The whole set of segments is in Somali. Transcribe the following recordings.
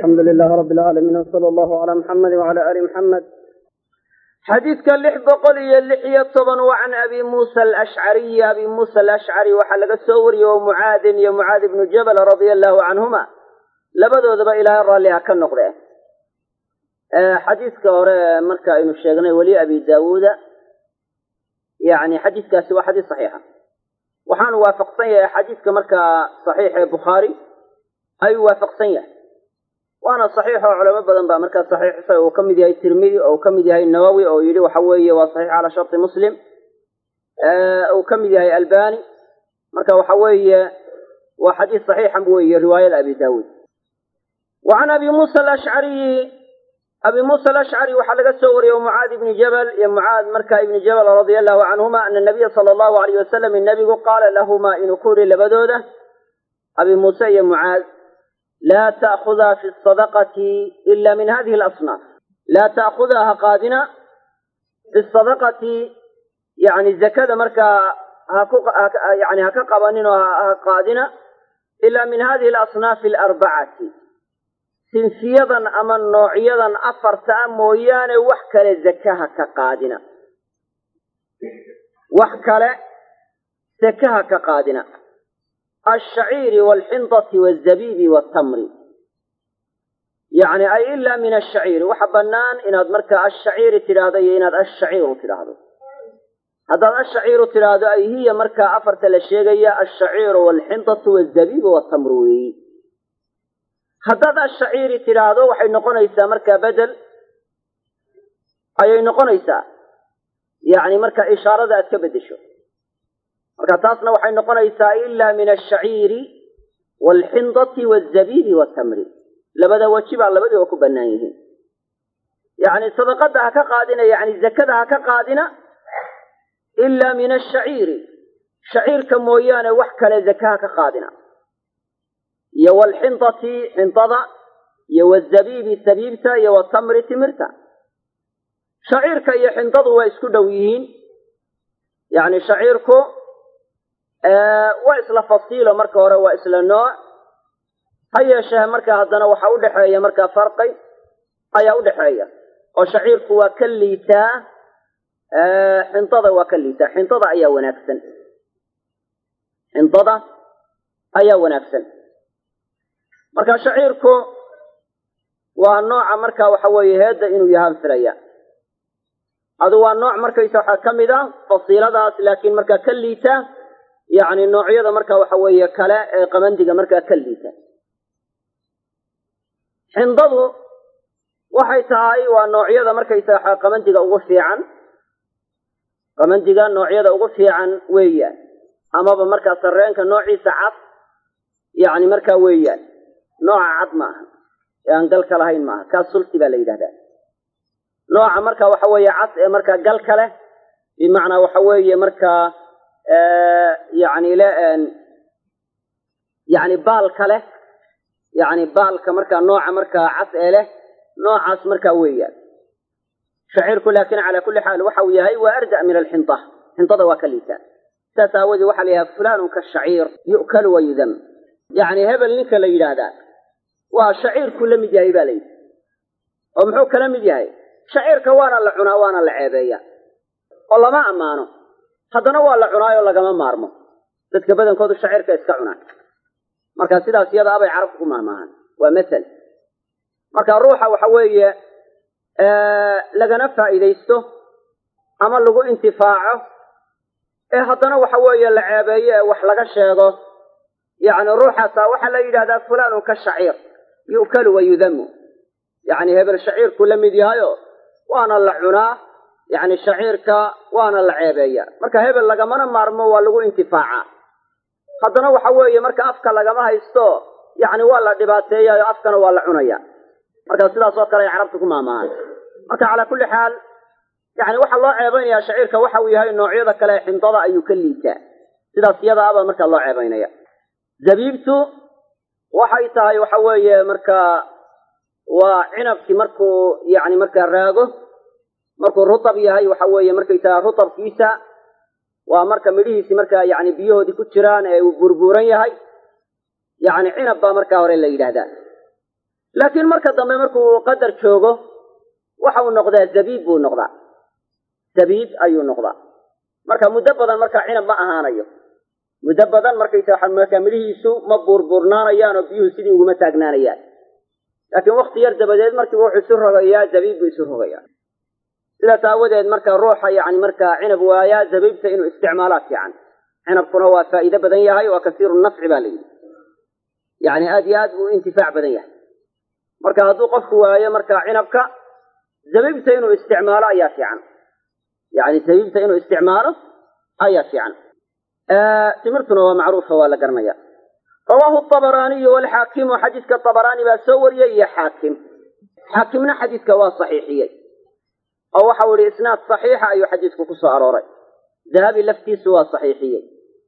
alxamdu lilahi rabi alcaalamiin wsala allahu calaa muxamedi wacala aali muxamed xadiidka lix boqol iyo lix iyo toban waa can abi muusa alashcariyi abi muusa alashcari waxaa laga soo wariyey oo mucaadin iyo mucaad ibnu jabal radia allahu canhuma labadoodaba ilaahay raalli ha ka noqde xadiidka hore marka aynu sheegnay weli abi daawuuda yani xadiidkaasi waa xadiis saxiixa waxaanu waafaqsan yahay xadiidka markaa saxiix ee bukhaari ayuu waafaqsan yahay waana saxiix oo culamo badan baa markaa saxiixisay uu ka mid yahay tirmidi oo uu ka mid yahay nawowi oo yidhi waxa weeye waa saxiix calaa sharti muslim uu ka mid yahay albani marka waxa weeye waa xadiis saxiixan weeye riwaayada abi daawuud wa can abi muusa alashcariyi abi muusa alashcari waxaa laga soo wariyey mucaad ibni jabal iyo mucaad marka ibni jabal radia allahu canhuma ana nabiya sala allahu alayh wasalam nabigu qaala lahumaa inuu ku yidhi labadooda abi muuse iyo mucaad laa ta'khudaa fi sadaqati ila min hadihi alasnaaf laa ta'khudaa ha qaadina fi sadaqati yani zakada markaa haku yani ha ka qabanin oo ha qaadina ila min hadihi alasnaafi alarbacati sinfiyadan ama noocyadan afarta a mooyaane wax kale zakaha ka qaadina wax kale zakaha ka qaadina alshaciiri waalxindati wazabiibi waatamri yacni ay ilaa min ashaciiri waxa bannaan inaad markaa ashaciiri tidhaahdo iyo inaad ashaciiru tidhaahdo haddaad ashaciiru tidhaahdo ay hiya markaa afarta la sheegaya alshaciiru waalxindatu waazabiibu waatamru weeyi haddaad ashaciiri tidhaahdo waxay noqonaysaa markaa bedel ayay noqonaysaa yacni marka ishaarada aad ka beddesho marka taasna waxay noqonaysaa ilaa min ashaciiri waalxindati waazabiibi waatamri labada weji baa labadiiba ku bannaan yihiin yacni sadaqadda ha ka qaadina yacni zakada ha ka qaadina ilaa min ashaciiri shaciirka mooyaane wax kale zaka ha ka qaadina iyo waalxindati xindada iyo wazabiibi sabiibta iyo watamri timirta shaciirka iyo xindadu waa isku dhow yihiin yacni shaciirku waa isla fasiilo marka hore waa isla nooc ha yeeshee marka haddana waxa u dhexeeya markaa farqi ayaa u dhexeeya oo shaciirku waa ka liitaa xindada waa ka liitaa xindada ayaa wanaagsan xindada ayaa wanaagsan marka shaciirku waa nooca marka waxa weeye heedda inuu yahaan filaya adu waa nooc markaysa waxaa ka mid a fasiiladaas laakiin markaa ka liita yacni noocyada marka waxa weeye kale ee qabandiga markaa ka liita xindadu waxay tahay waa noocyada markaysa waxaa qabandiga ugu fiican qabandiga noocyada ugu fiican weeyaan amaba markaa sarreenka noociisa cad yacni markaa weeyaan nooca cad ma aha ee aan galka lahayn maaha kaas sulti baa la yidhahdaa nooca marka waxa weeye cad ee markaa galka leh bimacnaa waxa weeye markaa yani le yani baalka leh yani baalka markaa nooca markaa cas ee leh noocaas markaa weeyaan shaciirku laakin calaa kulli xaal waxa uu yahay waa arda min alxinda xindada waa ka liitaa saas aawoodee waxaa la yidhaha fulanun kashaciir yu'kalu wa yudam yacni hebel ninka la yidhaahdaa waa shaciirku la mid yahay ba la yidhi oo muxuu kala mid yahay shaciirka waana la cunaa waana la ceebeeya oo lama ammaano haddana waa la cunaayoo lagama maarmo dadka badankoodu shaciirka iska cunaan marka sidaas iyada abay carabku ku mahmaahan waa masel marka ruuxa waxa weeye lagana faa'iidaysto ama lagu intifaaco ee haddana waxa weeye la ceebeeyo ee wax laga sheego yacni ruuxaasaa waxaa la yidhahdaa fulaanun ka shaciir yu'kalu wa yudamu yacni hebel shaciirku la mid yahayo waana la cunaa yacni shaciirka waana la ceebeeya marka hebel lagamana maarmo waa lagu intifaacaa haddana waxa weeye marka afka lagama haysto yacni waa la dhibaateeyayo afkana waa la cunaya marka sidaas oo kale ay carabta ku maamaahan marka calaa kulli xaal yani waxaa loo ceebaynayaa shaciirka waxa uu yahay noocyada kale ee xindada ayuu ka liitaa sidaas iyada abaa markaa loo ceebaynaya zabiibtu waxay tahay waxa weeye markaa waa cinabkii markuu yani markaa raago markuu rutab yahay waxa weeye markaysaga rutabkiisa waa marka midhihiisi markaa yani biyahoodii ku jiraan ee uu burbuuran yahay yani cinab baa markaa hore la yidhaahdaa laakiin marka dambe markuu qadar joogo waxa uu noqdaa zabiib buu noqdaa zabiib ayuu noqdaa marka muddo badan markaa cinab ma ahaanayo muddo badan markaysa waxa markaa midhihiisu ma buurbuurnaanayaan oo biyuhu sidii uguma taagnaanayaan laakiin wakti yar dabadeed markiiba wuxuu isu rogayaa zabiib buu isu rogayaa sidaas aawadeed marka ruuxa yani markaa cinab waayaa zabiibta inuu isticmaalaa fiican cinabkuna waa faa'iide badan yahay waa kasiiru nafci baa la yidhi yani aad iyo aad buu intifaac badan yahay marka hadduu qofku waayo marka cinabka zabiibta inuu isticmaalo ayaa fiican yani zabiibta inuu isticmaalo ayaa fiican timirtuna waa macruufa waa la garanaya rawaahu abaraaniyu walxaakimu xadiiska abaraani baa soo wariyey iyo xaakim xaakimna xadiiska waa saxiixiyey oo waxau ihi isnaad saxiixa ayuu xadiisku ku soo arooray dahabi laftiisu waa saxiixiyey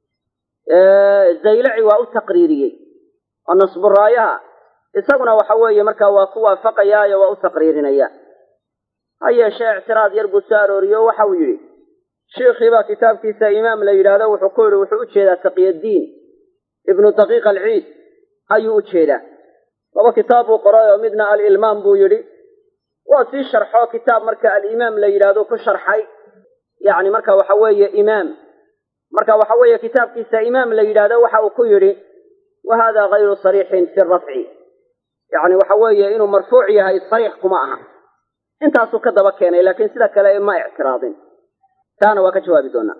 zaylaci waa u taqriiriyey oo nasburaayaha isaguna waxa weeye markaa waa ku waafaqayaayo waa u taqriirinaya ha yeeshee ictiraad yar buu soo arooriye o waxa uu yidhi shiikhiibaa kitaabkiisa imaam la yidhaahdo wuxuu ku yidhi wuxuu u jeedaa taqiyaddiin ibnu daqiiq alciid ayuu u jeedaa laba kitaab buu qoray oo midna alilmaam buu yidhi waa sii sharxo kitaab marka alimaam la yidhaahdo ku sharxay yani marka waxa weeye imaam marka waxa weeye kitaabkiisa imaam la yidhaahdo waxa uu ku yidhi wa hada gayru sariixin fi rafci yani waxa weeye inuu marfuuc yahay sariix kuma aha intaasuu ka daba keenay laakiin sida kale ma ictiraadin taana waa ka jawaabi doonaa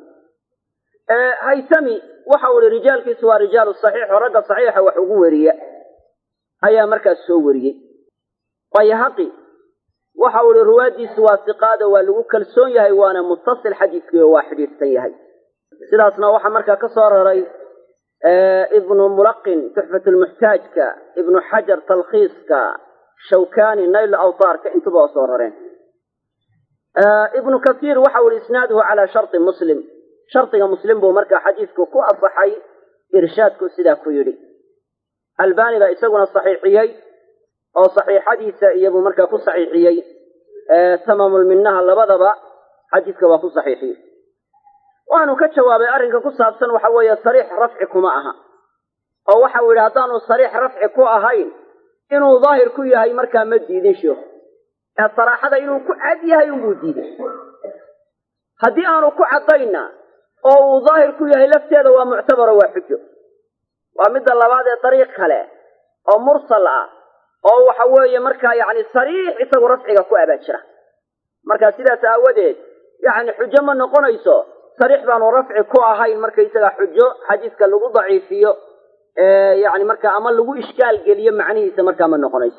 haytami waxa uu ihi rijaalkiisu waa rijaalu saxiix oo ragga saxiixa wax ugu weriya ayaa markaas soo wariyey bayhaqi waxa uu ihi ruwaaddiisu waa siqaada waa lagu kalsoon yahay waana muttasil xadiiskii oo waa xidhiidhsan yahay sidaasna waxaa markaa ka soo raray ibnu mulaqin tuxfat lmuxtaajka ibnu xajar talkhiiska shawkani nayl awtaarka intuba waa soo rareen ibnu kasiir waxa uu ihi isnaaduhu calaa sharti muslim shardiga muslim buu markaa xadiisku ku asaxay irshaadku sidaa ku yidhi albani baa isaguna saxiixiyey oo saxiixadiisa iyabuu markaa ku saxiixiyey tamaamulminaha labadaba xadiiska waa ku saxiixiyey waanu ka jawaabay arrinka ku saabsan waxa weeye sariix rafci kuma aha oo waxa uu yidhi haddaanu sariix rafci ku ahayn inuu daahir ku yahay markaa ma diidin sheikhu ee saraaxada inuu ku cad yahay unbuu diiday haddii aanu ku caddayna oo uu daahir ku yahay lafteeda waa muctabaro waa xujo waa midda labaad ee dariiq kale oo mursal ah oo waxa weeye markaa yacni sariix isagu rafciga ku abaa jira marka sidaas aawadeed yacni xujo ma noqonayso sariix baanu rafci ku ahayn markaysaga xujo xadiiska lagu daciifiyo yani marka ama lagu ishkaal geliyo macnihiisa markaa ma noqonayso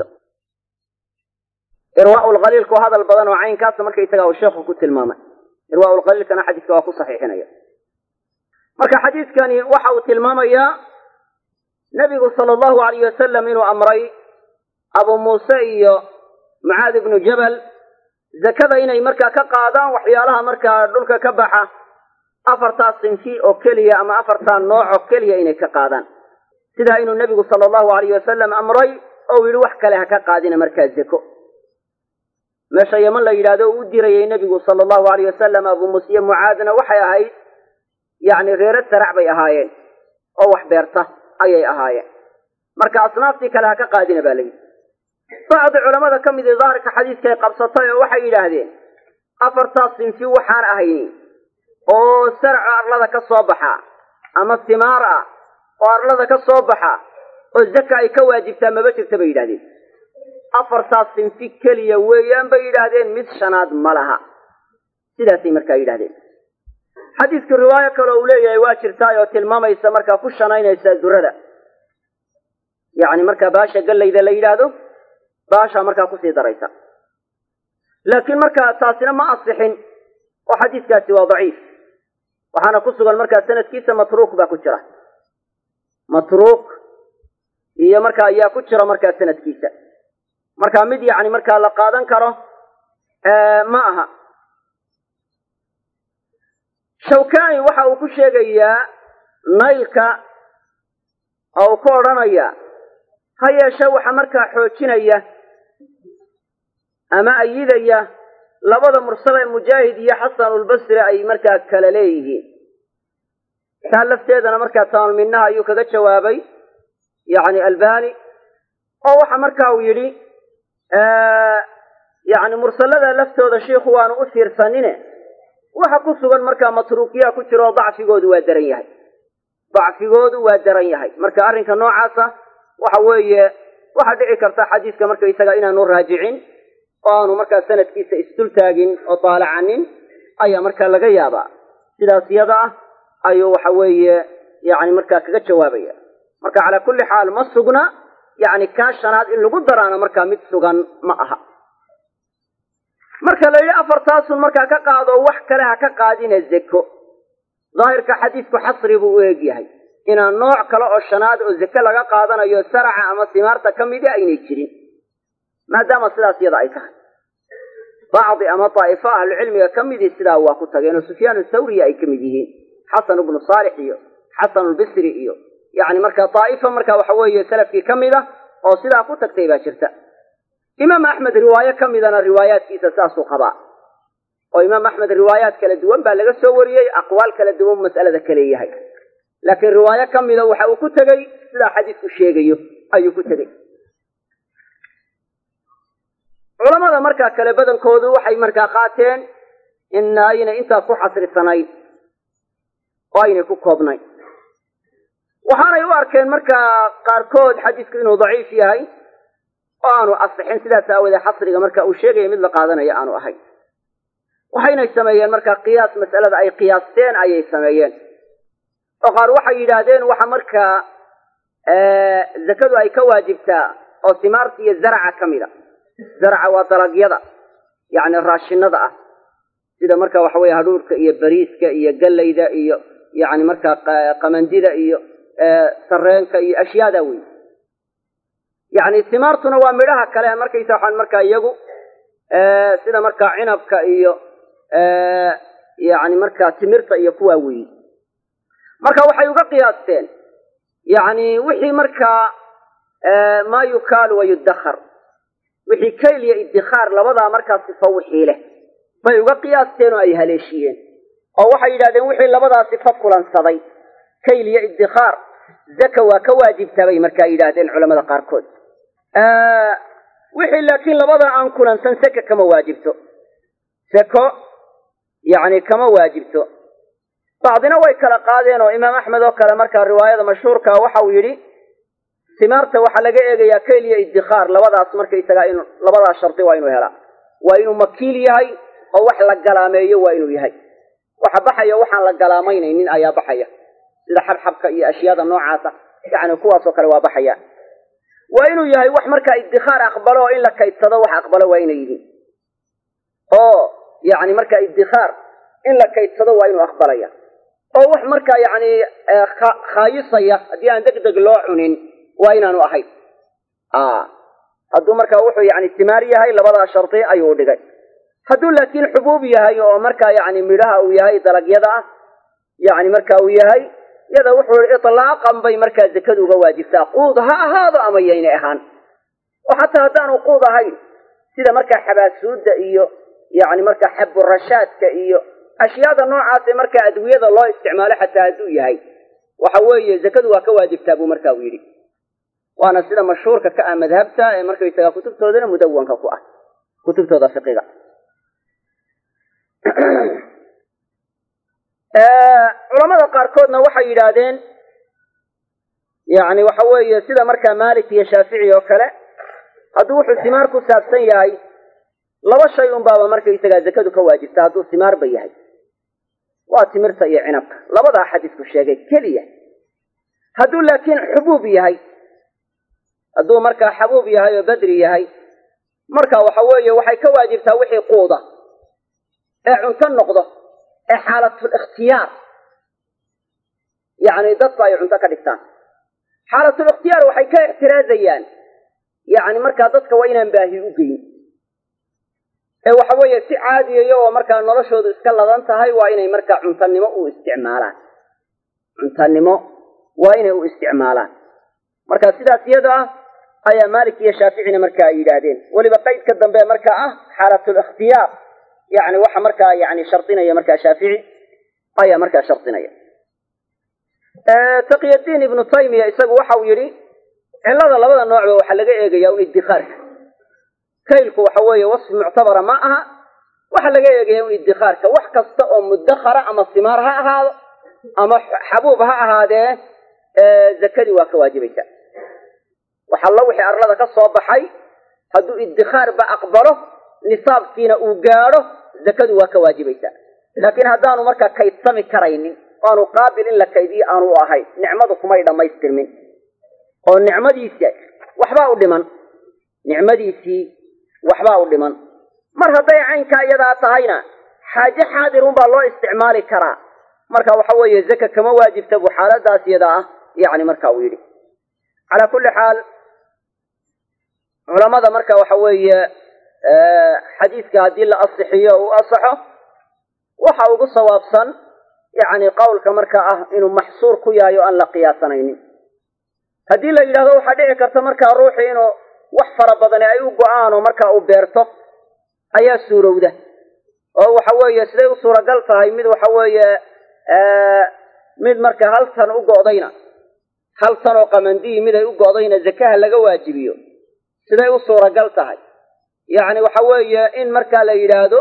irwaa lkhaliilku hadal badan oo caynkaasa markaysaga uu sheekhu ku tilmaamay irwaa lkhaliilkana xadiiska waa ku saxiixinaya marka xadiiskani waxa uu tilmaamayaa nebigu sala allahu alayh wasalam inuu amray abu muuse iyo mucaad ibnu jabal zakada inay markaa ka qaadaan waxyaalaha markaa dhulka ka baxa afartaa sinfi oo keliya ama afartaa nooc oo keliya inay ka qaadaan sidaa inuu nebigu sala allahu alayh wasalam amray oo yidhi wax kale ha ka qaadina markaa zako meesha yeman la yidhaahdo uu u dirayay nebigu sala allahu alayh wasalam abu muuse iyo mucaadna waxay ahayd yacni reero sarac bay ahaayeen oo wax beerta ayay ahaayeen marka asnaaftii kale ha ka qaadina baa layidhi bacdi culamada ka mid i daahirka xadiiskay qabsatay oo waxay yidhaahdeen afartaas sinfi waxaan ahayni oo sarca arlada ka soo baxa ama simaar ah oo arlada ka soo baxa oo zaka ay ka waajibtaa maba jirta bay yidhahdeen afartaas sinfi keliya weeyaan bay yidhaahdeen mid shanaad ma laha sidaasay markaa yidhahdeen xadiisku riwaayo kale uu leeyahay waa jirtaay oo tilmaamaysa markaa ku shanaynaysa durada yacni markaa baasha gallayda la yidhaahdo baashaa markaa kusii daraysa laakiin markaa taasina ma asixin oo xadiiskaasi waa daciif waxaana ku sugan markaa sanadkiisa matruuk baa ku jira matruuk iyo markaa ayaa ku jira markaa sanadkiisa marka mid yacni markaa la qaadan karo ma aha shawkani waxa uu ku sheegayaa naylka oo uu ku odhanaya ha yeeshe waxa markaa xoojinaya ama ayidaya labada mursal ee mujaahid iyo xasanulbasri ay markaa kala leeyihiin taa lafteedana markaa taamulminaha ayuu kaga jawaabay yacni albani oo waxa marka uu yidhi yacni mursalada laftooda shiikhu waanu u fiirsanine waxa ku sugan markaa matruukiyaa ku jira oo dacfigoodu waa daran yahay dacfigoodu waa daran yahay marka arrinka noocaasa waxa weeye waxaa dhici karta xadiiska marka isaga inaanu raajicin oo aanu markaa sanadkiisa isdultaagin oo daalacanin ayaa markaa laga yaabaa sidaas yada ah ayuu waxa weeye yani markaa kaga jawaabaya marka calaa kulli xaal ma sugna yani kaa shanaad in lagu daraana markaa mid sugan ma aha marka la yidhi afartaasun markaa ka qaado wax kale ha ka qaadina zeko daahirka xadiisku xasri buu u eg yahay inaan nooc kale oo shanaad oo zeke laga qaadanayo saraca ama simaarta ka midi aynay jirin maadaama sidaas yada ay tahay bacdi ama daa'ifo ahlucilmiga ka midii sidaa waa ku tageen oo sufyaan thawriya ay ka mid yihiin xasan ibnu saalix iyo xasan lbisri iyo yani marka daa'ifa marka waxa weeye salafkii ka mid ah oo sidaa ku tagtay baa jirta imaam axmed riwaayo ka midana riwaayaadkiisa saasuu qabaa oo imaam axmed riwaayaad kala duwan baa laga soo wariyey aqwaal kala duwan mas'alada ka leeyahay laakiin riwaayo ka mida waxa uu ku tegey sidaa xadiisku sheegayo ayuu ku tegey culamada markaa kale badankoodu waxay markaa qaateen in aynay intaa ku xasrisanayn oo aynay ku koobnayn waxaanay u arkeen markaa qaarkood xadiisku inuu daciif yahay oo aanu asixin sidaas aawoodee xasriga marka uu sheegaya mid la qaadanayo aanu ahayn waxaynay sameeyeen markaa qiyaas mas'alada ay qiyaasteen ayay sameeyeen oo qaar waxay yidhaahdeen waxa markaa zakadu ay ka waajibtaa oo simaarta iyo zaraca ka mid a zaraca waa dalagyada yacni raashinada ah sida marka waxa weye hadhuurhka iyo bariiska iyo gallayda iyo yacni markaa qamandida iyo sareenka iyo ashyaada wey yacni simaartuna waa midhaha kale markaysa waxaan markaa iyagu sida markaa cinabka iyo yacni markaa timirta iyo kuwaa weeye marka waxay uga qiyaasteen yacni wixii markaa maa yukaalu wa yudakhar wixii kayl iyo iddikhaar labadaa markaa sifo wixii leh bay uga qiyaasteen oo ay haleeshiyeen oo waxay yidhahdeen wixii labadaa sifo kulansaday kayl iyo iddikhaar zaka waa ka waajibtaa bay markaa yidhaahdeen culamada qaarkood wixii laakiin labadaa aan kulansan seka kama waajibto seko yacni kama waajibto bacdina way kala qaadeen oo imaam axmed oo kale markaa riwaayada mashhuurka waxa uu yidhi simaarta waxaa laga eegayaa kayl iyo iddikhaar labadaas markaysagaa in labadaas shardi waa inuu helaa waa inuu makiil yahay oo wax la galaameeyo waa inuu yahay waxa baxaya waxaan la galaamaynaynin ayaa baxaya sida xabxabka iyo ashyaada noocaasa yacni kuwaasoo kale waa baxaya waa inuu yahay wax markaa iddikhaar aqbalo oo in la kaydsado wax aqbalo waa inay yihiin oo yacni markaa iddikhaar in la kaydsado waa inuu aqbalaya oo wax markaa yacni khaayisaya haddii aan deg deg loo cunin waa inaanu ahayn hadduu markaa wuxuu yani timaar yahay labadaa shardi ayuu u dhigay hadduu laakiin xubuub yahay oo markaa yani midhaha uu yahay dalagyada ah yani marka uu yahay yada wuxuu i itlaaqan bay markaa zakadu uga waajibtaa quud ha ahaado ama yaynay ahaan oo xataa haddaanu quud ahayn sida markaa xabaasuudda iyo yani markaa xaburashaadka iyo ashyaada noocaas ee markaa adwiyada loo isticmaalo xataa hadduu yahay waxa weeye zakadu waa ka waajibtaa buu marka uu yidhi waana sida mashhuurka ka ah madhabta ee markaysaga kutubtoodana mudawanka ku ah kutubtooda fiqiga culamada qaarkoodna waxay yidhaahdeen yani waxa weeye sida markaa malik iyo shaafici oo kale hadduu wuxuu simaar ku saabsan yahay laba shay un baaba markaysagaa zakadu ka waajibta hadduu simaarba yahay waa timirta iyo cinabka labadaa xadiisku sheegay keliya hadduu laakiin xubuub yahay hadduu markaa xabuub yahay oo badri yahay marka waxa weeye waxay ka waajibtaa wixii quuda ee cunto noqdo ee xaalatul ikhtiyaar yacni dadku ay cunto ka dhigtaan xaalatul ikhtiyaar waxay ka ixtiraazayaan yacni markaa dadka waa inaan baahi u geyn ee waxa weeye si caadiya iyagoo markaa noloshoodu iska ladan tahay waa inay markaa cuntanimo u isticmaalaan cuntanimo waa inay u isticmaalaan marka sidaas iyada ah ayaa maalik iyo shaaficina marka ay yidhaahdeen weliba qaydka dambe markaa ah xaalatul ikhtiyaar yani waxa markaa yani shardinaya markaa shaafici ayaa markaa shardinaya taqiyadiin ibnu taymiya isagu waxa uu yidhi cillada labada noocba waxaa laga eegaya un iddikhaarka kaylku waxa weeye wasfi muctabara ma aha waxa laga eegaya un iddikhaarka wax kasta oo mudakhara ama simaar ha ahaado ama xabuub ha ahaadee zakadii waa ka waajibaysa wax alla wixii arlada ka soo baxay hadduu iddikhaarba aqbalo nisaabkiina uu gaadho zakadu waa ka waajibaysa laakiin haddaanu markaa kaydsami karaynin aanu qaabil in la kaydiyo aanu u ahayn nicmadu kumay dhammaystirmin oo nicmadiisi waxbaa u dhiman nicmadiisii waxbaa u dhiman mar hadday caynkaa iyadaa tahayna xaaje xaadirun baa loo isticmaali karaa marka waxa weeye zaka kama waajibta buu xaaladaas iyada ah yacni marka uu yidhi calaa kulli xaal culamada marka waxa weeye xadiidka haddii la asixiyo uu asaxo waxa ugu sawaabsan yacni qowlka marka ah inuu maxsuur ku yahay oo aan la qiyaasanaynin haddii la yidhahdo waxaa dhici karta markaa ruuxii inuu wax fara badani ay u go-aan oo marka uu beerto ayaa suurowda oo waxa weeye siday u suuragal tahay mid waxa weeye mid marka hal tan u go'dayna hal tan oo qamandiyi mid ay u go'dayna zakaha laga waajibiyo siday u suuragal tahay yacni waxa weeye in markaa la yidhaahdo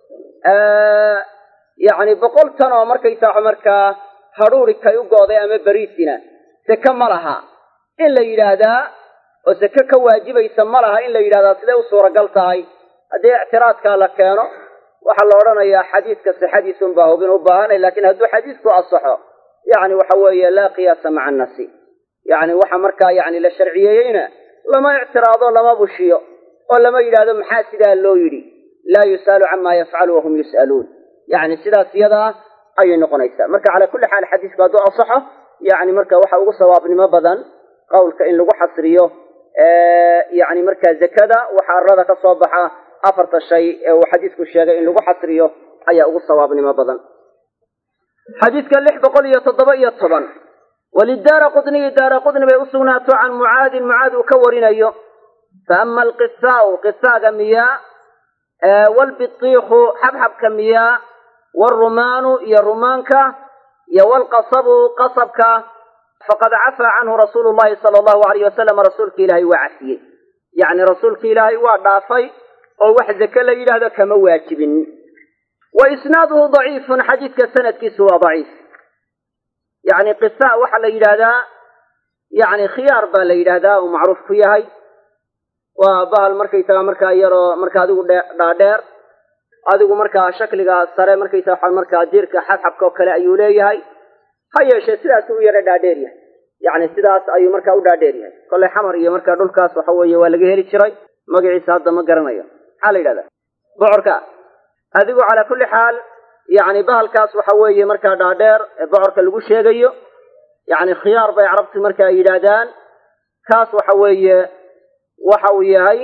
yacni boqol tan oo markaysaa markaa hadhuuri kay u go'day ama beriisina seke ma laha in la yidhaahdaa oo seke ka waajibaysa ma laha in la yidhahdaa siday u suuragal tahay haddii ictiraadkaa la keeno waxaa la odhanayaa xadiidka sixadiisun baa hubin u baahanay lakin hadduu xadiidku asaxo yacni waxa weeye laa qiyaasa maca annasi yacni waxa markaa yacni la sharciyeeyeyna lama ictiraado lama bushiyo oo lama yidhaahdo maxaa sidaa loo yidhi laa yus'alu camaa yafcalu wahum yus'aluun yacni sidaas iyadaa ayay noqonaysaa marka calaa kulli xaal xadiisku hadduu asaxo yacni marka waxa ugu sawaabnimo badan qowlka in lagu xasriyo yacni markaa zakada waxa arlada ka soo baxa afarta shay ee uu xadiisku sheegay in lagu xasriyo ayaa ugu sawaabnimo badan xadiidka lix boqol iyo toddoba iyo toban walidaara qudniyi daara qudni bay u sugnaato can mucaadin mucaad uu ka warinayo fa ama alqisaau qisaaga miyaa waalbitiikhu xabxabka miyaa waalrumaanu iyo rumaanka iyo waalqasabu qasabka faqad cafaa canhu rasuulu llahi sala allahu alayh wasalam rasuulka ilaahay waa cafiyey yacni rasuulka ilaahay waa dhaafay oo wax zake la yidhaahdo kama waajibin wa isnaaduhu daciifun xadiidka sanadkiisu waa daciif yacni qisa waxaa la yidhaahdaa yacni khiyaar baa la yidhaahdaa uu macruuf ku yahay waa bahal markaysaga markaa yaroo marka adigu dhaadheer adigu markaa shakliga sare markaysa waxa markaa diirka xabxabka oo kale ayuu leeyahay ha yeeshee sidaas u yara dhaadheer yahay yacni sidaas ayuu markaa u dhaadheer yahay kolley xamar iyo markaa dhulkaas waxa weeye waa laga heli jiray magaciisa hadda ma garanayo maxaa la yidhahdaa bocorka adigu calaa kulli xaal yacni bahalkaas waxa weeye markaa dhaadheer ee bocorka lagu sheegayo yacni khiyaar bay carabtu markaa yidhaahdaan kaas waxa weeye waxa uu yahay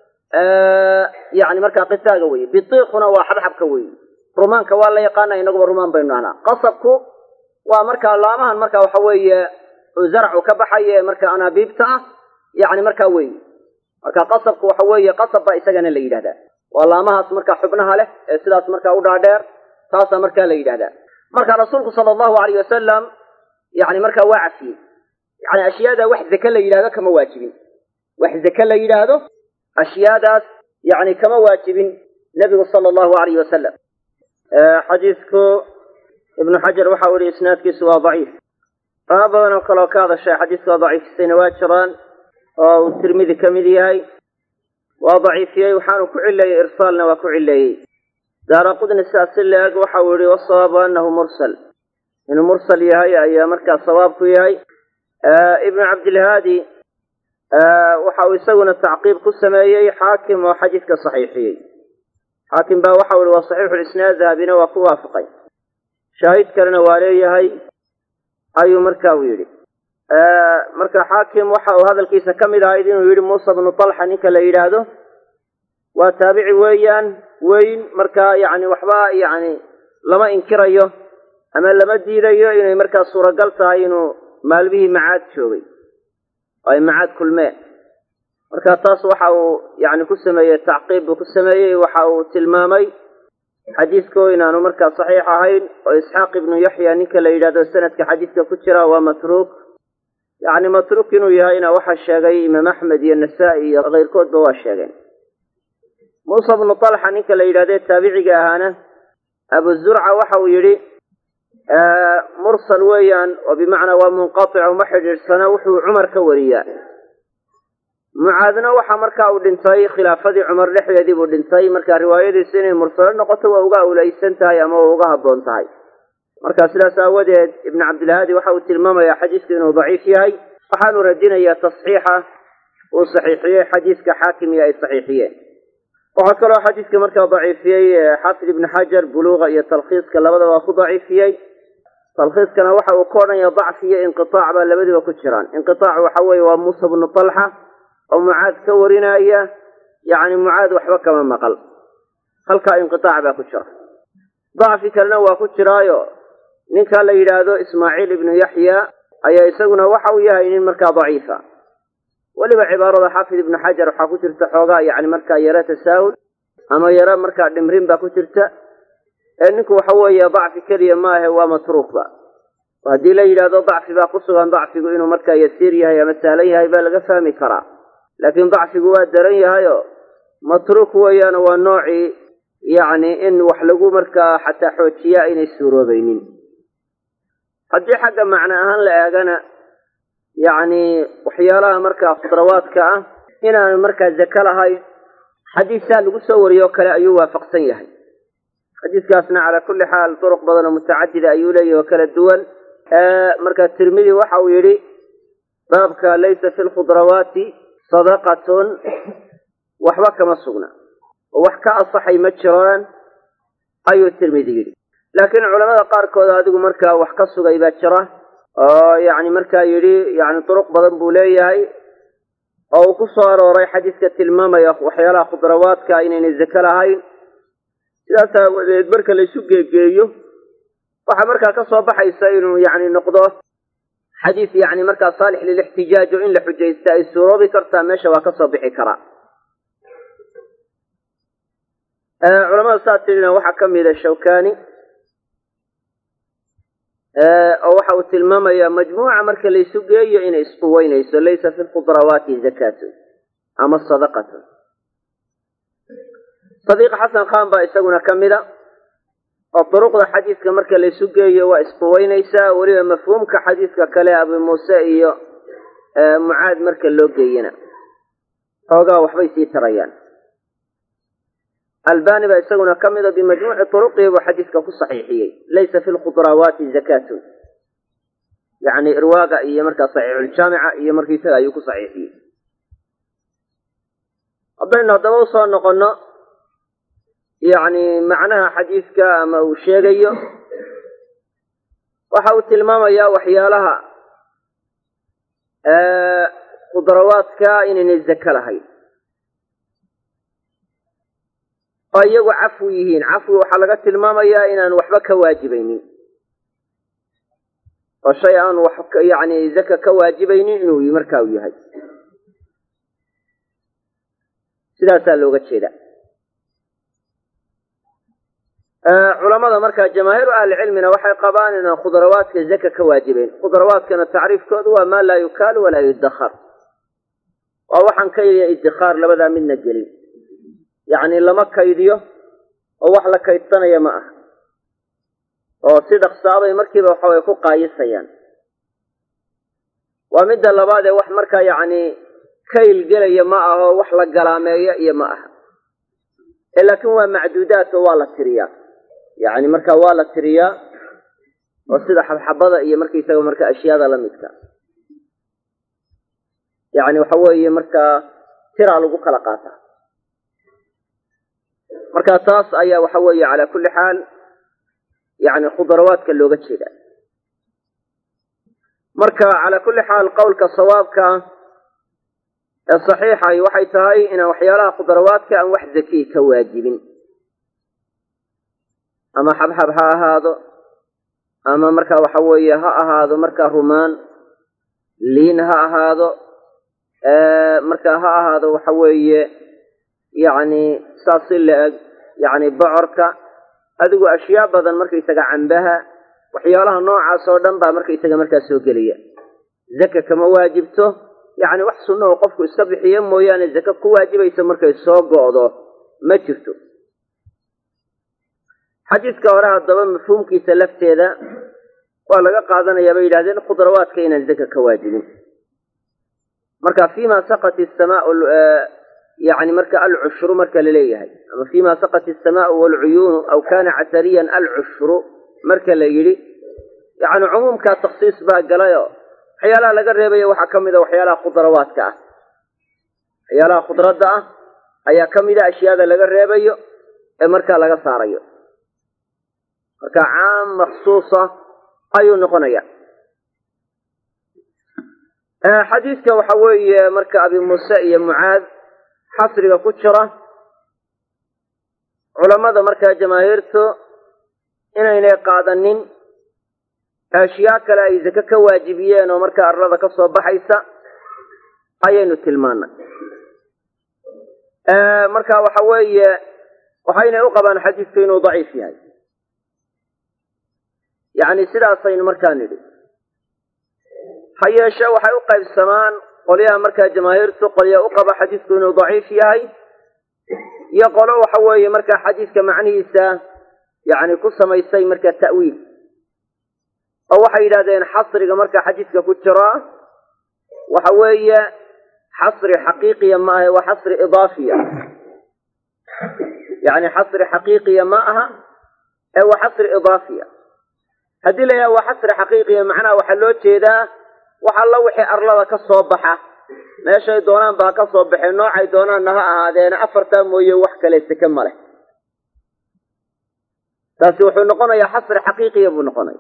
yani markaa qisaaga weye bitiikhuna waa xabxabka weye rumaanka waa la yaqaana inaguba rumaan baynu nahnaa qasabku waa markaa laamahan marka waxa weeye zaracu ka baxaya ee marka anaabiibta ah yani markaa wey marka qasabku waxa weeye qasab baa isagana la yidhahdaa waa laamahaas markaa xubnaha leh ee sidaas markaa u dhaadheer taasaa markaa la yidhahdaa marka rasuulku sala allahu alayh wasalam yani markaa waa cafiyey yani ashyaada wax zake la yidhahdo kama waajibin wax zake la yidhaahdo ashyaadaas yani kama waajibin nebigu sala allahu alayh wasalam xadiidku ibnu xajar waxa u yihi isnaadkiisu waa daciif qaar badan oo kaleoo ka hadashay xadiiska waa daciifisayna waa jiraan oo uu tirmidi ka mid yahay waa daciifiyey waxaanu ku cileeyey irsaalna waa ku cileeyey daara qudni sidaas si la-eg waxa uu yihi wasawaabu anahu mursal inuu mursal yahay ayaa markaa sawaab ku yahay ibnu cabdilhaadi waxa uu isaguna tacqiib ku sameeyey xaakim oo xadiidka saxiixiyey xaakim baa waxa u yihi waa saxiixu lisnaad dahabina waa ku waafaqay shaahid kalena waa leeyahay ayuu marka uu yidhi marka xaakim waxa uu hadalkiisa ka mid ahayd inuu yidhi muusa bnu talxa ninka la yidhaahdo waa taabici weeyaan weyn marka yacni waxba yacni lama inkirayo ama lama diidayo inay markaa suuragal tahay inuu maalmihii macaad joogay oo ay macaad kulmeen marka taas waxa uu yacni ku sameeyey tacqiib buu ku sameeyey waxa uu tilmaamay xadiisko inaanu markaa saxiix ahayn oo isxaaq ibnu yaxya ninka la yidhahdo sanadka xadiiska ku jira waa matruuk yacni matruuk inuu yahayna waxaa sheegay imaam axmed iyo nasaa-i iyo keyrkoodba waa sheegeen muusa bnu talxa ninka la yidhahdee taabiciga ahaana abu zurca waxa uu yidhi mursal weeyaan oo bimacnaa waa munqatic uma xidhiidhsana wuxuu cumar ka wariyaa mucaadna waxa markaa uu dhintay khilaafadii cumar dhexdeedii buu dhintay marka riwaayadiisu inay mursalo noqoto waa uga awlaysan tahay ama waa uga habboon tahay marka sidaas aawadeed ibnu cabdilhaadi waxa uu tilmaamayaa xadiisku inuu daciif yahay waxaanu radinayaa tasxiixa uu saxiixiyey xadiiska xaakim iyo ay saxiixiyeen waxaa kaloo xadiiska markaa daciifiyey xaafid ibnu xajar buluuqa iyo talkhiiska labadaba waa ku daciifiyey talkhiiskana waxa uu ka odhanaya dacfi iyo inqitaac baa labadiba ku jiraan inqitaac waxa weeye waa muusa bnu talxa oo mucaad ka warinaya yacni mucaad waxba kama maqal halkaa inqitaac baa ku jira dacfi kalena waa ku jiraayo ninka la yidhaahdo ismaaciil ibnu yaxya ayaa isaguna waxa uu yahay nin markaa daciifa weliba cibaarada xaafid ibnu xajar waxaa ku jirta xoogaa yacni markaa yaro tasaahul ama yaro markaa dhimrin baa ku jirta ee ninku waxa weeye dacfi keliya maahe waa matruukba haddii la yidhaahdo dacfi baa ku sugan dacfigu inuu markaa yasiir yahay ama sahlan yahay baa laga fahmi karaa laakiin dacfigu waa daran yahayo matruuk weeyaano waa noocii yacni in wax lagu markaa xataa xoojiyaa aynay suuroobaynin haddii xagga macno ahaan la eegana yacni waxyaalaha markaa khudrawaadka ah inaanu markaa zake lahayn xadiisaa lagu soo wariyoo kale ayuu waafaqsan yahay xadiiskaasna calaa kulli xaal duruq badan oo mutacadida ayuu leeyahy oo kala duwan marka tirmidi waxa uu yidhi baabka laysa fi lkhudrawaati sadaqatun waxba kama sugna oo wax ka asaxay ma jiraan ayuu tirmidi yidhi laakiin culamada qaarkood adigu markaa wax ka sugay baa jira oo yacni markaa yidhi yani duruq badan buu leeyahay oo uu ku soo arooray xadiiska tilmaamaya waxyaalaha khudrawaadka inaynay zake lahayn sidaas aawadeed marka laysu geegeeyo waxaa markaa ka soo baxaysa inuu yacni noqdo xadiis yacni markaa saalix lilixtijaaj oo in la xujaysta ay suuroobi kartaa meesha waa ka soo bixi karaa culamada saa tirina waxaa ka mida shawkani oo waxa uu tilmaamaya majmuuca marka laysu geeyo inay isquweynayso laysa fi lkhudrawaati zakatun ama sadaqatun sadiiq xasan khan baa isaguna ka mida oo duruqda xadiiska marka laysu geeyo waa isquweynaysaa weliba mafhuumka xadiiska kale abu muuse iyo mucaad marka loo geeyana xoogaa waxbay sii tarayaan albani baa isaguna ka mida bimajmuuci turuqihi buu xadiiska ku saxiixiyey laysa fi lkhudrawaati zakatun yacni irwaaga iyo markaa saxiixuljaamica iyo markiisaga ayuu ku saxiixiyey haddaynu haddaba usoo noqonno yacni macnaha xadiiska ama uu sheegayo waxa uu tilmaamayaa waxyaalaha khudrawaadka inaynay zake lahayn oo iyagu cafwi yihiin cafwi waxaa laga tilmaamayaa inaan waxba ka waajibaynin oo shay aan wax yacni zaka ka waajibaynin inuu markaa u yahay sidaasaa looga jeeda culamada markaa jamaahiiru ahlicilmina waxay qabaan inaan khudrawaadka zaka ka waajibayn khudrawaadkana tacriifkoodu waa maa laa yukaalu walaa yudakhar waa waxaan ka yidhiya iddikhaar labadaa midna gelin yacni lama kaydiyo oo wax la kaydsanaya ma aha oo si dhaqsaabay markiiba waxaway ku qaayisayaan waa midda labaad ee wax markaa yacni kayl gelaya ma aho wax la galaameeyo iyo ma aha ee laakiin waa macduudaad oo waa la tiriyaa yacni markaa waa la tiriyaa oo sida xabxabada iyo markaisaga marka ashyaada la midka yacni waxa weeye markaa tiraa lagu kala qaataa marka taas ayaa waxa weeye calaa kulli xaal yacni khudrawaadka looga jeeda marka calaa kulli xaal qowlka sawaabka ee saxiixahi waxay tahay inaan waxyaalaha khudrawaadka aan wax zakiy ka waajibin ama xabxab ha ahaado ama marka waxa weeye ha ahaado markaa rumaan liin ha ahaado marka ha ahaado waxa weeye yacni saas si la-eg yacni bocorka adigu ashyaa badan markaysaga cambaha waxyaalaha noocaas oo dhan baa markaysaga markaa soo gelaya zaka kama waajibto yacni wax sunna oo qofku iska bixiyo mooyaane zaka ku waajibaysa markay soo go'do ma jirto xadiiska hore haddaba mafhuumkiisa lafteeda waa laga qaadanayaa bay yidhahdeen khudrawaadka inaan zaka ka waajibin marka fima saqat asamaau yani marka alcushru marka laleeyahay ama fima saqat asamaau waalcuyuunu aw kana casariyan alcushru marka la yidhi yani cumuumkaa taksiis baa galayo waxyaalaha laga reebayo waxaa ka mida waxyaalaha khudrawaadka ah waxyaalaha khudradda ah ayaa ka mida ashyaada laga reebayo ee markaa laga saarayo marka caam maksuusa ayuu noqonaya xadiidka waxa weeye marka abi muuse iyo mucaad xasriga ku jira culammada markaa jamaahiirtu inaynay qaadanin ashyaa kale ay zake ka waajibiyeen oo markaa arlada ka soo baxaysa ayaynu tilmaanay marka waxa weeye waxaynay u qabaan xadiidku inuu daciif yahay yacni sidaasaynu markaa nidhi ha yeeshe waxay u qaybsamaan qolyaha markaa jamaahiirtu qolya u qaba xadiidku inuu daciif yahay iyo qolo waxa weeye markaa xadiidka macnihiisa yacni ku samaysay markaa ta'wiil oo waxay yidhahdeen xasriga marka xadiidka ku jira waxa weeye xasri xaqiiqiya ma aha waa xasri idaafiya yacni xasri xaqiiqiya ma aha ee waa xasri idaafiya haddii la yidhaha waa xasri xaqiiqiya macnaha waxaa loo jeedaa wax alla wixii arlada ka soo baxa meeshay doonaan baa ka soo baxeen noocay doonaanna ha ahaadeena afartaa mooye wax kale seke ma leh taasi wuxuu noqonayaa xasri xaqiiqiya buu noqonaya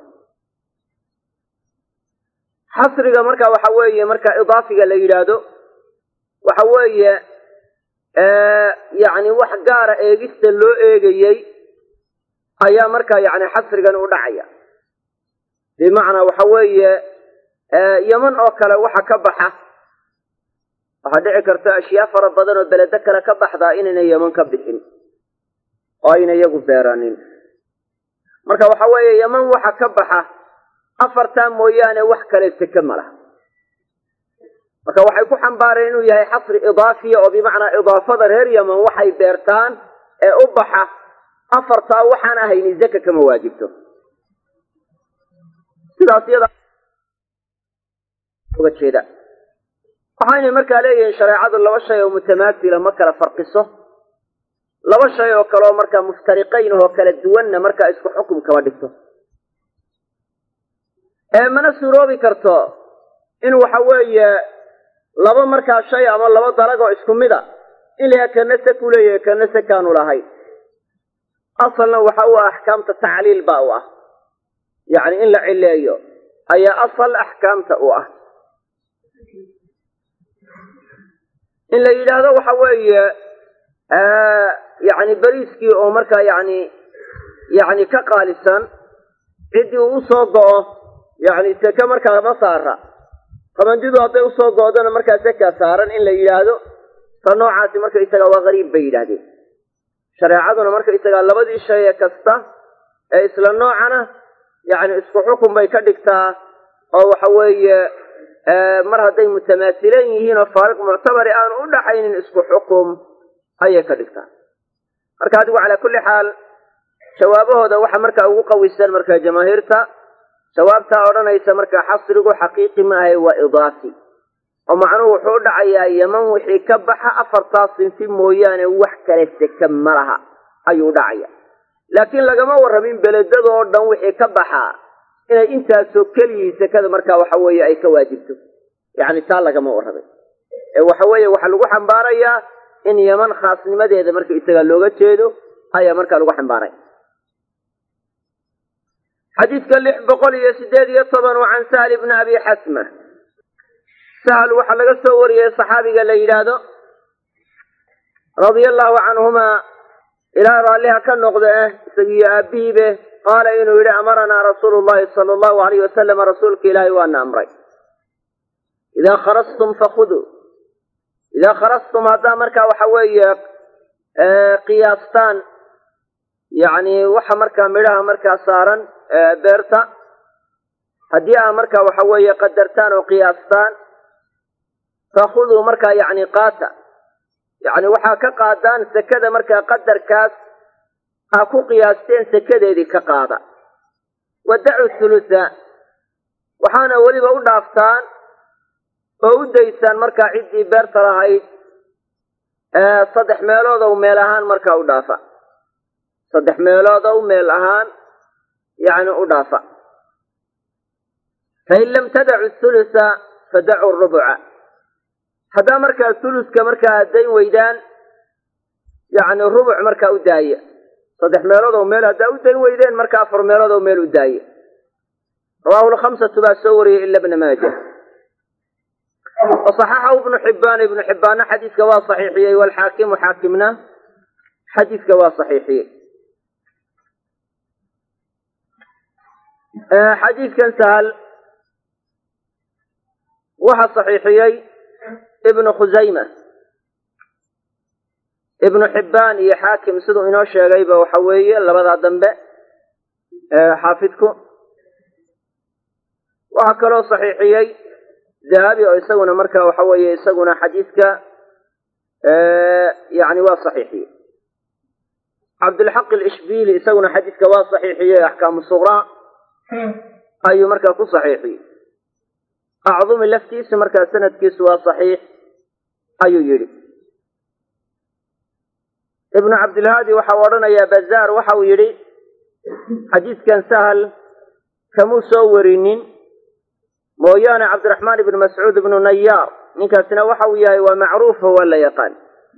xasriga marka waxa weeye marka idaafiga la yidhaahdo waxa weeye yacni wax gaara eegista loo eegayey ayaa marka yacni xasrigan u dhacaya bimacnaa waxa weeye yeman oo kale waxa ka baxa waxaa dhici karta ashyaa fara badan oo beledo kale ka baxdaa inayna yeman ka bixin oo ayna iyagu beeranin marka waxa weeye yeman waxa ka baxa afartaa mooyaane wax kale seke ma laha marka waxay ku xambaareen inuu yahay xasri idaafiya oo bimacnaa idaafada reer yeman waxay beertaan ee u baxa afartaa waxaan ahayni zaka kama waajibto sidaas yada uga jeeda waxaynay markaa leeyihiin shareecadu laba shay oo mutamaasila ma kala farqiso laba shay oo kaleoo markaa muftariqayn oo kala duwanna markaa isku xukum kama dhigto ee mana suuroobi karto in waxa weeye laba markaa shay ama laba dalagoo isku mid a in layaha kana se ku leeyahay kana se kaanu lahayn asalna waxa u ah axkaamta tacliil baa u ah yacni in la cileeyo ayaa asal axkaamta u ah in la yidhaahdo waxa weeye yacni beriiskii oo markaa yacni yacni ka qaalisan ciddii uu usoo go'o yacni seke markaa ma saara qabandidu hadday usoo go'dona markaa sekaa saaran in la yidhaahdo ta noocaasi marka isagaa waa qariib bay yidhaahdeen shareecaduna marka isagaa labadii shaye kasta ee isla noocana yacni isku xukun bay ka dhigtaa oo waxa weeye mar hadday mutamaasilan yihiin oo faariq muctabari aanu u dhaxaynin isku xukum ayay ka dhigtaa marka adigu calaa kulli xaal jawaabahooda waxa markaa ugu qawisan marka jamaahiirta jawaabtaa odhanaysa marka xasrigu xaqiiqi maahay waa idaafi oo macnuhu wuxuu u dhacayaa yeman wixii ka baxa afartaa sinfi mooyaane wax kale seke ma laha ayuu dhacaya laakiin lagama warramin beledada oo dhan wixii ka baxaa inay intaasoo keliyii sekada markaa waxa weeye ay ka waajibto yacni taa lagama warramin ee waxa weeye waxaa lagu xambaarayaa in yeman khaasnimadeeda marka isagaa looga jeedo ayaa markaa lagu xambaaray xadiidka lix boqol iyo sideed iyo toban waa can sahal ibni abi xasma sahal waxaa laga soo wariyey saxaabiga la yidhaahdo radia allahu canhumaa ilaa raalliha ka noqda eh isagiyo aabihiibe qaala inuu yidhi amaranaa rasuulu llahi sala allahu alayh wasalama rasuulka ilaahay waana amray idaa kharastum fakhuduu idaa kharastum haddaa markaa waxa weeye qiyaastaan yacni waxa markaa midhaha markaa saaran beerta haddii aa markaa waxa weeye qadartaan oo qiyaastaan fakhuduu markaa yacni qaata yacni waxaa ka qaadaan sekada markaa qadarkaas aa ku qiyaasteen sekadeedii ka qaada wadacu thulutha waxaana weliba u dhaaftaan oo u daysaan markaa ciddii beerta lahayd saddex meelood ow meel ahaan markaa u dhaafa saddex meelood ow meel ahaan yacni u dhaafa fain lam tadacu thulutha fadacu rubuca haddaa markaa thuluska markaa dayn weydaan yacni rubuc markaa u daaya saddex meelood oo meel haddaa u dayn weydeen marka afar meelood oo meel u daaya rawahu lkhamsatu baa soo wariyey ila bna maaja wasaxaxahu ibnu xibbaan ibnu xibbaanna xadiiska waa saxiixiyey waalxaakimu xaakimna xadiiska waa saxiixiyey xadiidkan sahal waxa saxiixiyey ibnu khusayma ibnu xibbaan iyo xaakim siduu inoo sheegayba waxa weeye labadaa dambe xaafidku waxaa kaloo saxiixiyey dahabi oo isaguna marka waxa weeye isaguna xadiidka yani waa saxiixiyey cabdilxaq alishbili isaguna xadiidka waa saxiixiyey axkaamu suqraa ayuu markaa ku saxiixiyey acdumi laftiisu markaa sanadkiisu waa saxiix ayuu yidhi ibnu cabdilhaadi waxau odhanayaa bazaar waxau yidhi xadiidkan sahal kamuu soo warinin mooyaane cabdiraxmaan ibnu mascuud ibnu nayaar ninkaasina waxa uu yahay waa macruufo waa la yaqaan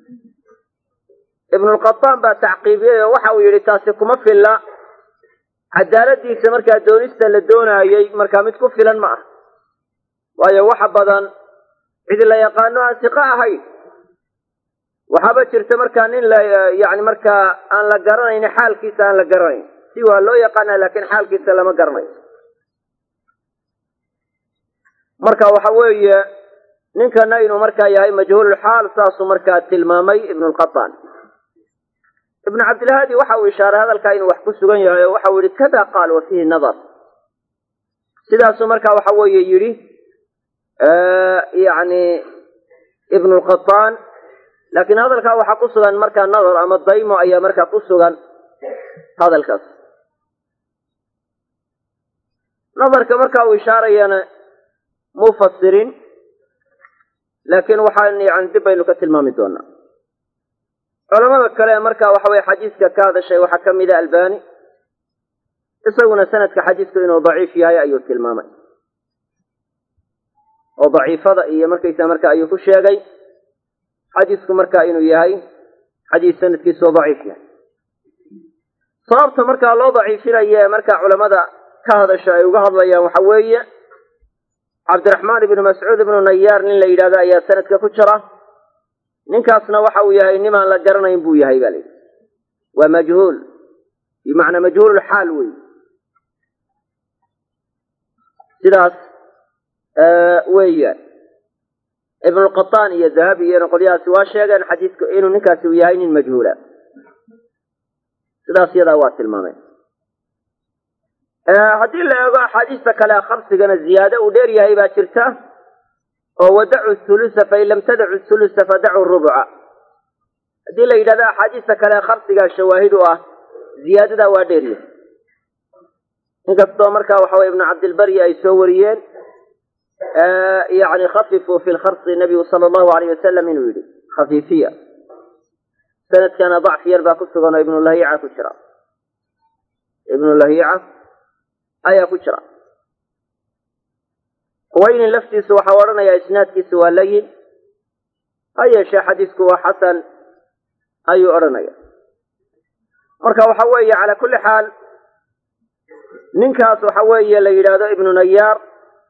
ibnulqataan baa tacqiibiyey oo waxa uu yidhi taasi kuma filla cadaaladiisa markaa doonista la doonaayey markaa mid ku filan ma ah waayo waxa badan cid la yaqaano aan siqo ahayn waxaaba jirta markaa nin la yani markaa aan la garanayn xaalkiisa aan la garanayn si waa loo yaqaana laakiin xaalkiisa lama garanayo marka waxa weeye ninkana inuu markaa yahay majhuululxaal saasuu markaa tilmaamay ibnulqataan ibnu cabdilhaadi waxa uu ishaaray hadalkaa inuu wax ku sugan yahay oo waxau yihi kada qaal wa fiihi nadar sidaasuu marka waxa weeye yidhi yani ibnulqataan laakiin hadalkaa waxaa ku sugan markaa nadar ama daymo ayaa markaa ku sugan hadalkaas nadarka marka uu ishaarayana muu fasirin laakiin waxaan yani dib baynu ka tilmaami doonaa culamada kale marka waxa weye xadiiska ka hadashay waxaa ka mida albani isaguna sanadka xadiisku inuu daciif yahay ayuu tilmaamay oo daciifada iyo markaysa marka ayuu ku sheegay xadiisku marka inuu yahay xadiis sanadkiisu daciif yahay sababta markaa loo daciifinaye markaa culamada ka hadasha ay uga hadlayaan waxa weeye cabdiraxmaan ibnu mascuud ibnu nayaar nin la yidhahdo ayaa sanadka ku jira ninkaasna waxa uu yahay nimaan la garanayn buu yahay ba la yidhi waa majhuul bimacnaa majhuululxaal wey sidaas weeyaan ibnulqataan iyo dahabi iyona qolyahaasi waa sheegeen xadiidku inuu ninkaasi u yahay nin majhuula sidaas yadaa waa tilmaameen haddii la eego axaadiista kale khamsigana ziyaado uu dheer yahay baa jirta oo wadacu thulusa fain lam tadacu thulusa fadacu rubuca haddii la yidhahdo axaadiista kale khamsigaa shawaahid u ah ziyaadadaa waa dheer yahay inkastoo markaa waxa weye ibnu cabdilbari ay soo wariyeen yani khafifuu fi lkharsi nabigu sala allahu alayh wasalam inuu yidhi khafiifiya sanadkana dacfi yar baa ku sugan oo ibnu lahiica ku jira ibnu lahiica ayaa ku jira huwaynin laftiisu waxau odhanayaa isnaadkiisu waa layin ha yeeshee xadiisku waa xasan ayuu odhanaya marka waxa weeye calaa kulli xaal ninkaas waxa weeye la yidhaahdo ibnu nayaar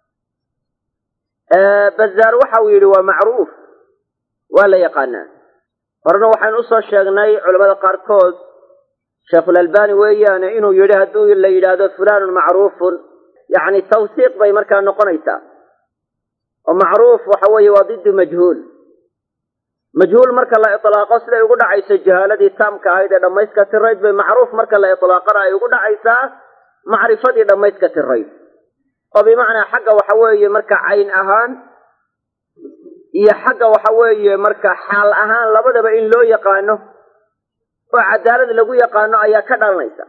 bazaar waxa uu yidhi waa macruuf waa la yaqaanaa horena waxaynu usoo sheegnay culamada qaarkood sheekhulalbani weeyaane inuu yidhi hadduu la yidhaahdo fulanun macruufun yacni tawsiiq bay markaa noqonaysaa oo macruuf waxa weeye waa diddu majhuul majhuul marka la itlaaqo siday ugu dhacayso jahaaladii taamka ahayd ee dhammayska tirayd bay macruuf marka la itlaaqana ay ugu dhacaysaa macrifadii dhammayska tirayd oo bimacnaa xagga waxa weeye marka cayn ahaan iyo xagga waxa weeye marka xaal ahaan labadaba in loo yaqaano oo cadaalad lagu yaqaano ayaa ka dhalanaysa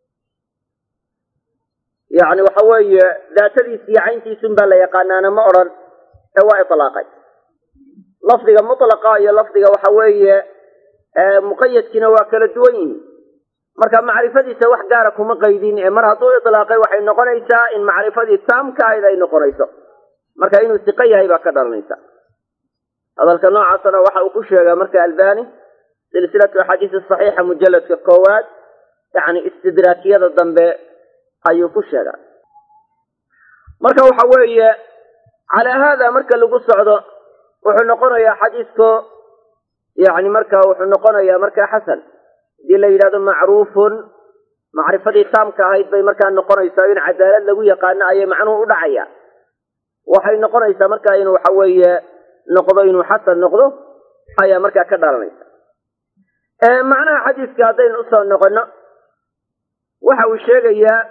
yacni waxa weeye daatadiis iyo cayntiisun baa la yaqaanaana ma odhan ee waa itlaaqay lafdiga mutlaqa iyo lafdiga waxa weeye muqayadkiina waa kala duwan yihiin marka macrifadiisa wax gaara kuma qaydin ee mar hadduu itlaaqay waxay noqonaysaa in macrifadii taamka ahayd ay noqonayso marka inuu siqo yahay baa ka dhalanaysa hadalka noocaasna waxa uu ku sheegaa marka albani silsilatu axaadiis saxiixa mujalladka koowaad yacni istidraakiyada dambe ayuu ku sheegaa marka waxa weeye calaa haada marka lagu socdo wuxuu noqonayaa xadiisku yani marka wuxuu noqonayaa marka xasan haddii la yidhahdo macruufun macrifadii taamka ahayd bay markaa noqonaysaa in cadaalad lagu yaqaano ayay macnuhu u dhacaya waxay noqonaysaa marka inuu waxa weeye noqdo inuu xasan noqdo ayaa markaa ka dhalanaysa macnaha xadiiska haddaynu usoo noqono waxa uu sheegayaa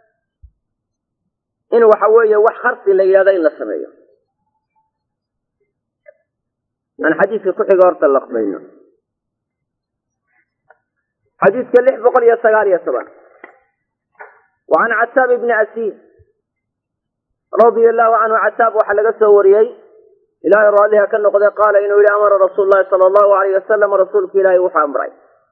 in waxa weeye wax kharsi la yidhahdo in la sameeyo aan xadiiska ku xiga horta laqbayno xadiiska lix boqol iyo sagaal iyo toban wa can cataab ibni asiid radia allahu canhu cataab waxaa laga soo wariyey ilaahay raalliha ka noqday qaala inuu yihi amara rasuulu llahi sala allahu alayh wasalam rasuulka ilaahay wuxuu amray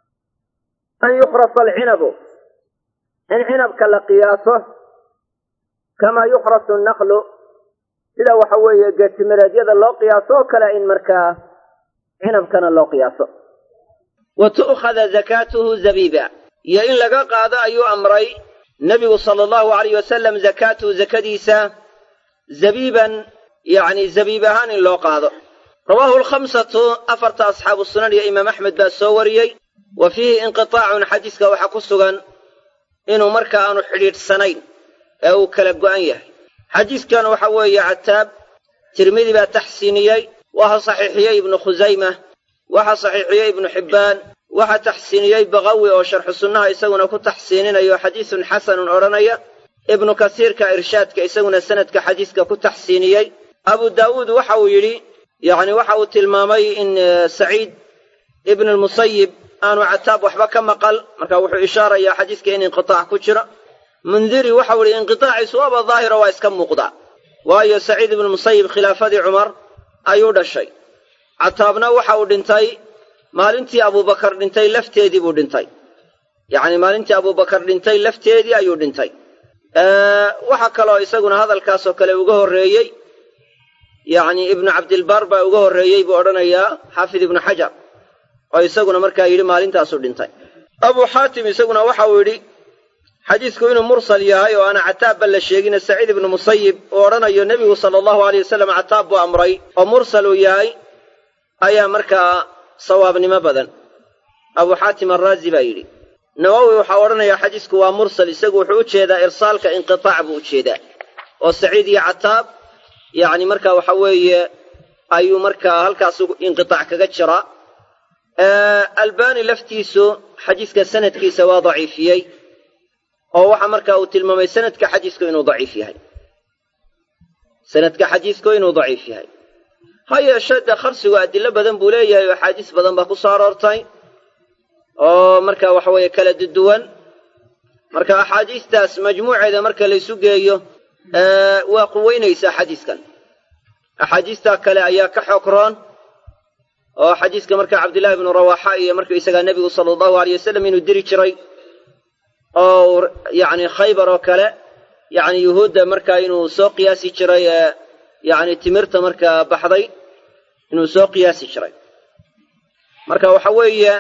an yukrasa alcinabu in cinabka la qiyaaso kamaa yukrasu naqlu sida waxa weeye geetimireedyada loo qiyaaso oo kale in markaa cinabkana loo qiyaaso wa tu'khada zakaatuhu zabiiba iyo in laga qaado ayuu amray nebigu sala allahu alayh wasalam zakaatuhu zakadiisa zabiiban yacni zabiib ahaan in loo qaado rawaahu alkhamsatu afarta asxaabu sunan iyo imaam axmed baa soo wariyey wa fiihi inqitaacun xadiiska waxaa ku sugan inuu marka aanu xidhiidhsanayn ee uu kala go'an yahay xadiiskan waxa weeye cataab tirmidi baa taxsiiniyey waxa saxiixiyey ibnu khusayma waxa saxiixiyey ibnu xibbaan waxa taxsiiniyey bakawi oo sharxu sunnaha isaguna ku taxsiininayo xadiisun xasanun odhanaya ibnu kasiirka irshaadka isaguna sanadka xadiiska ku taxsiiniyey abu daawuud waxa uu yidhi yacni waxa uu tilmaamay in saciid ibnu lmusayib aanu cataab waxba ka maqal marka wuxuu ishaarayaa xadiiska in inqitaac ku jiro mundiri waxau ihi inqitaaciisu waaba daahiro waa iska muuqdaa waayo saciid ibnu musayib khilaafadii cumar ayuu dhashay cataabna waxa uu dhintay maalintii abubakar dhintay lafteedii buu dhintay yacni maalintii abubakar dhintay lafteedii ayuu dhintay waxaa kaloo isaguna hadalkaasoo kale uga horreeyey yacni ibnu cabdilbar baa uga horreeyey buu odhanayaa xaafid ibnu xajar oo isaguna markaa yidhi maalintaasuu dhintay abuu xaatim isaguna waxa uu yidhi xadiisku inuu mursal yahay oo aana cataabba la sheegina saciid ibnu musayib uu odhanayo nebigu sala allahu aleyh wasalam cataab buu amray oo mursal uu yahay ayaa markaa sawaabnimo badan abuu xaatim arraazi baa yidhi nawowi waxaa odhanayaa xadiisku waa mursal isagu wuxuu u jeedaa irsaalka inqitaac buu u jeedaa oo saciid iyo cataab yacni markaa waxa weeye ayuu markaa halkaas inqitaac kaga jiraa albani laftiisu xadiiska sanadkiisa waa daciifiyey oo waxa marka uu tilmaamay sanadka xadiisku inuu daciif yahay sanadka xadiisku inuu daciif yahay ha yeeshee dee kharsigu adilo badan buu leeyahay oo axaadiis badan baa ku soo aroortay oo marka waxa weeye kala duduwan marka axaadiistaas majmuuceeda marka laysu geeyo waa quweynaysaa xadiiskan axaadiistaa kale ayaa ka xoog roon oo xadiiska marka cabdillahi ibnu rawaaxa iyo marka isagaa nebigu sala allahu aleyh wasalam inuu diri jiray oo yacni khaybar oo kale yacni yuhuudda markaa inuu soo qiyaasi jiray yacni timirta markaa baxday inuu soo qiyaasi jiray marka waxa weeye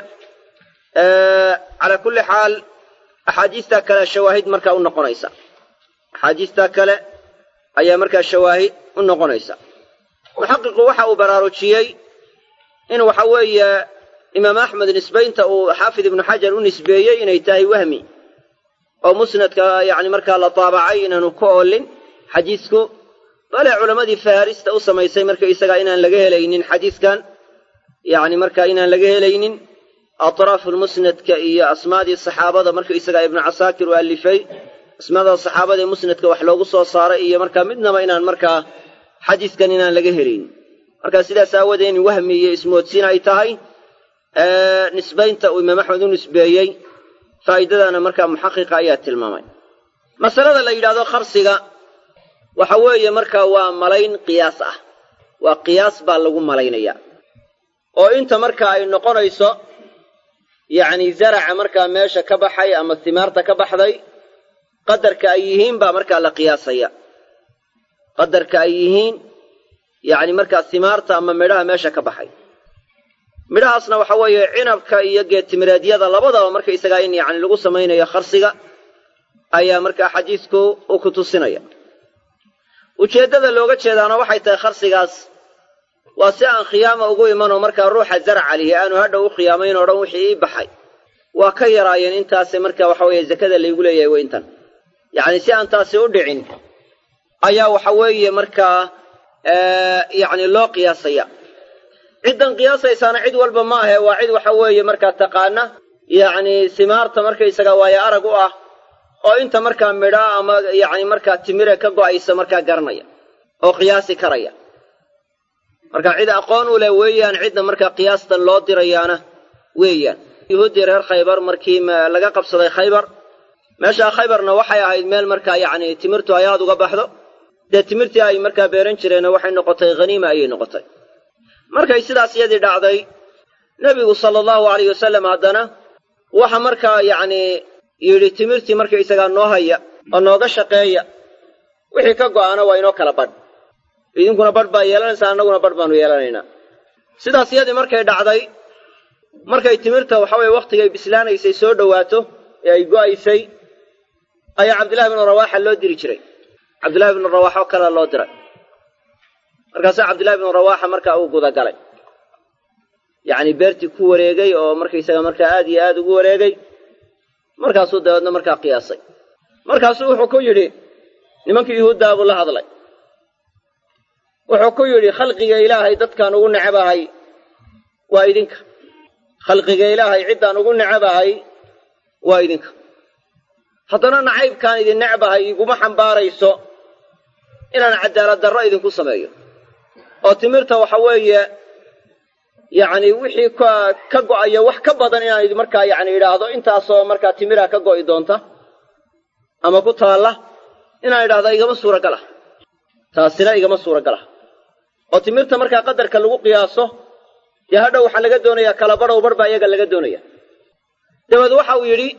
calaa kulli xaal axaadiistaa kale shawaahid markaa u noqonaysa axaadiistaa kale ayaa markaa shawaahid u noqonaysa muxaqiqu waxa uu baraarujiyey in waxa weeye imaam axmed nisbaynta uu xaafid ibnu xajar u nisbeeyey inay tahay wahmi oo musnadka yacni markaa la taabacay inaanu ka oolin xadiisku bale culammadii faharista u samaysay marka isagaa inaan laga helaynin xadiiskan yacni markaa inaan laga helaynin atraafulmusnadka iyo asmaadii saxaabada marka isagaa ibnu casaakir u alifay asmaada saxaabada ee musnadka wax loogu soo saaray iyo markaa midnaba inaan markaa xadiiskan inaan laga helaynin markaa sidaas aawoodee in wahmi iyo ismoodsiin ay tahay nisbaynta uu imaam axmed u nisbeeyey faa'iidadana markaa muxaqiqa ayaa tilmaamay masalada la yidhahdo kharsiga waxa weeye markaa waa malayn qiyaas ah waa qiyaas baa lagu malaynaya oo inta marka ay noqonayso yacni zaraca markaa meesha ka baxay ama himaarta ka baxday qadarka ay yihiin baa markaa la qiyaasaya qadarka ay yihiin yacni markaa himaarta ama midhaha meesha ka baxay midhahaasna waxa weeye cinabka iyo geedtimireedyada labadaba markaysagaa in yacni lagu samaynayo kharsiga ayaa markaa xadiidku u ku tusinaya ujeeddada looga jeedaana waxay tahay kharsigaas waa si aan khiyaama ugu imanoo markaa ruuxa zaraca lihi aanu hadhow u khiyaamayn oo dhan wixii ii baxay waa ka yaraayeen intaase marka waxa weeye zakada laygu leeyahay weyntan yacni si aan taasi u dhicin ayaa waxa weeye markaa yacni loo qiyaasaya ciddan qiyaasaysaana cid walba ma ahe waa cid waxa weeye markaa taqaana yacni simaarta markaysaga waayo arag u ah oo inta markaa midhaa ama yacni markaa timire ka go'aysa markaa garanaya oo qiyaasi karaya marka cid aqoon u leh weeyaan cidda markaa qiyaastan loo dirayaana weeyaan yuhuuddii reer khaybar markii laga qabsaday khaybar meeshaa khaybarna waxay ahayd meel markaa yacni timirtu ay aad uga baxdo dee timirtii ay markaa beeran jireenna waxay noqotay haniima ayay noqotay markay sidaas iyadii dhacday nebigu sala allahu alayh wasalam haddana waxa markaa yacni yidhi timirtii markaysagaa noo haya oo nooga shaqeeya wixii ka go'aana waa inoo kala badh idinkuna badh baa yeelanaysaa annaguna badh baanu yeelanaynaa sidaas iyadii markay dhacday markay timirta waxa weye wakhtigay bislaanaysay soo dhowaato ee ay go'aysay ayaa cabdillahi bnu rawaaxa loo diri jiray cabdillahi bnu rawaaxa oo kalea loo diray markaasaa cabdillahi bnu rawaaxa markaa uu gudagalay yacni beertii ku wareegay oo markaysaga markaa aad iyo aad ugu wareegay markaasuu dabeedna markaa qiyaasay markaasuu wuxuu ku yidhi nimankii yuhuuddaa buu la hadlay wuxuu ku yidhi khalqiga ilaahay dadkaan ugu necabahay waa idinka khalqiga ilaahay ciddaan ugu necabahay waa idinka haddana nacaybkaan idin necbahay iguma xambaarayso inaan cadaalad darro idinku sameeyo oo timirta waxa weeye yacni wixii ka go'aya wax ka badan inaan idin markaa yacni idhaahdo intaasoo markaa timira ka go'i doonta ama ku taalla inaan idhahda igama suuragal ah taasina igama suuragal ah oo timirta markaa qadarka lagu qiyaaso dee hadhow waxaa laga doonayaa kala badhow bar baa iyaga laga doonaya dabeed waxa uu yidhi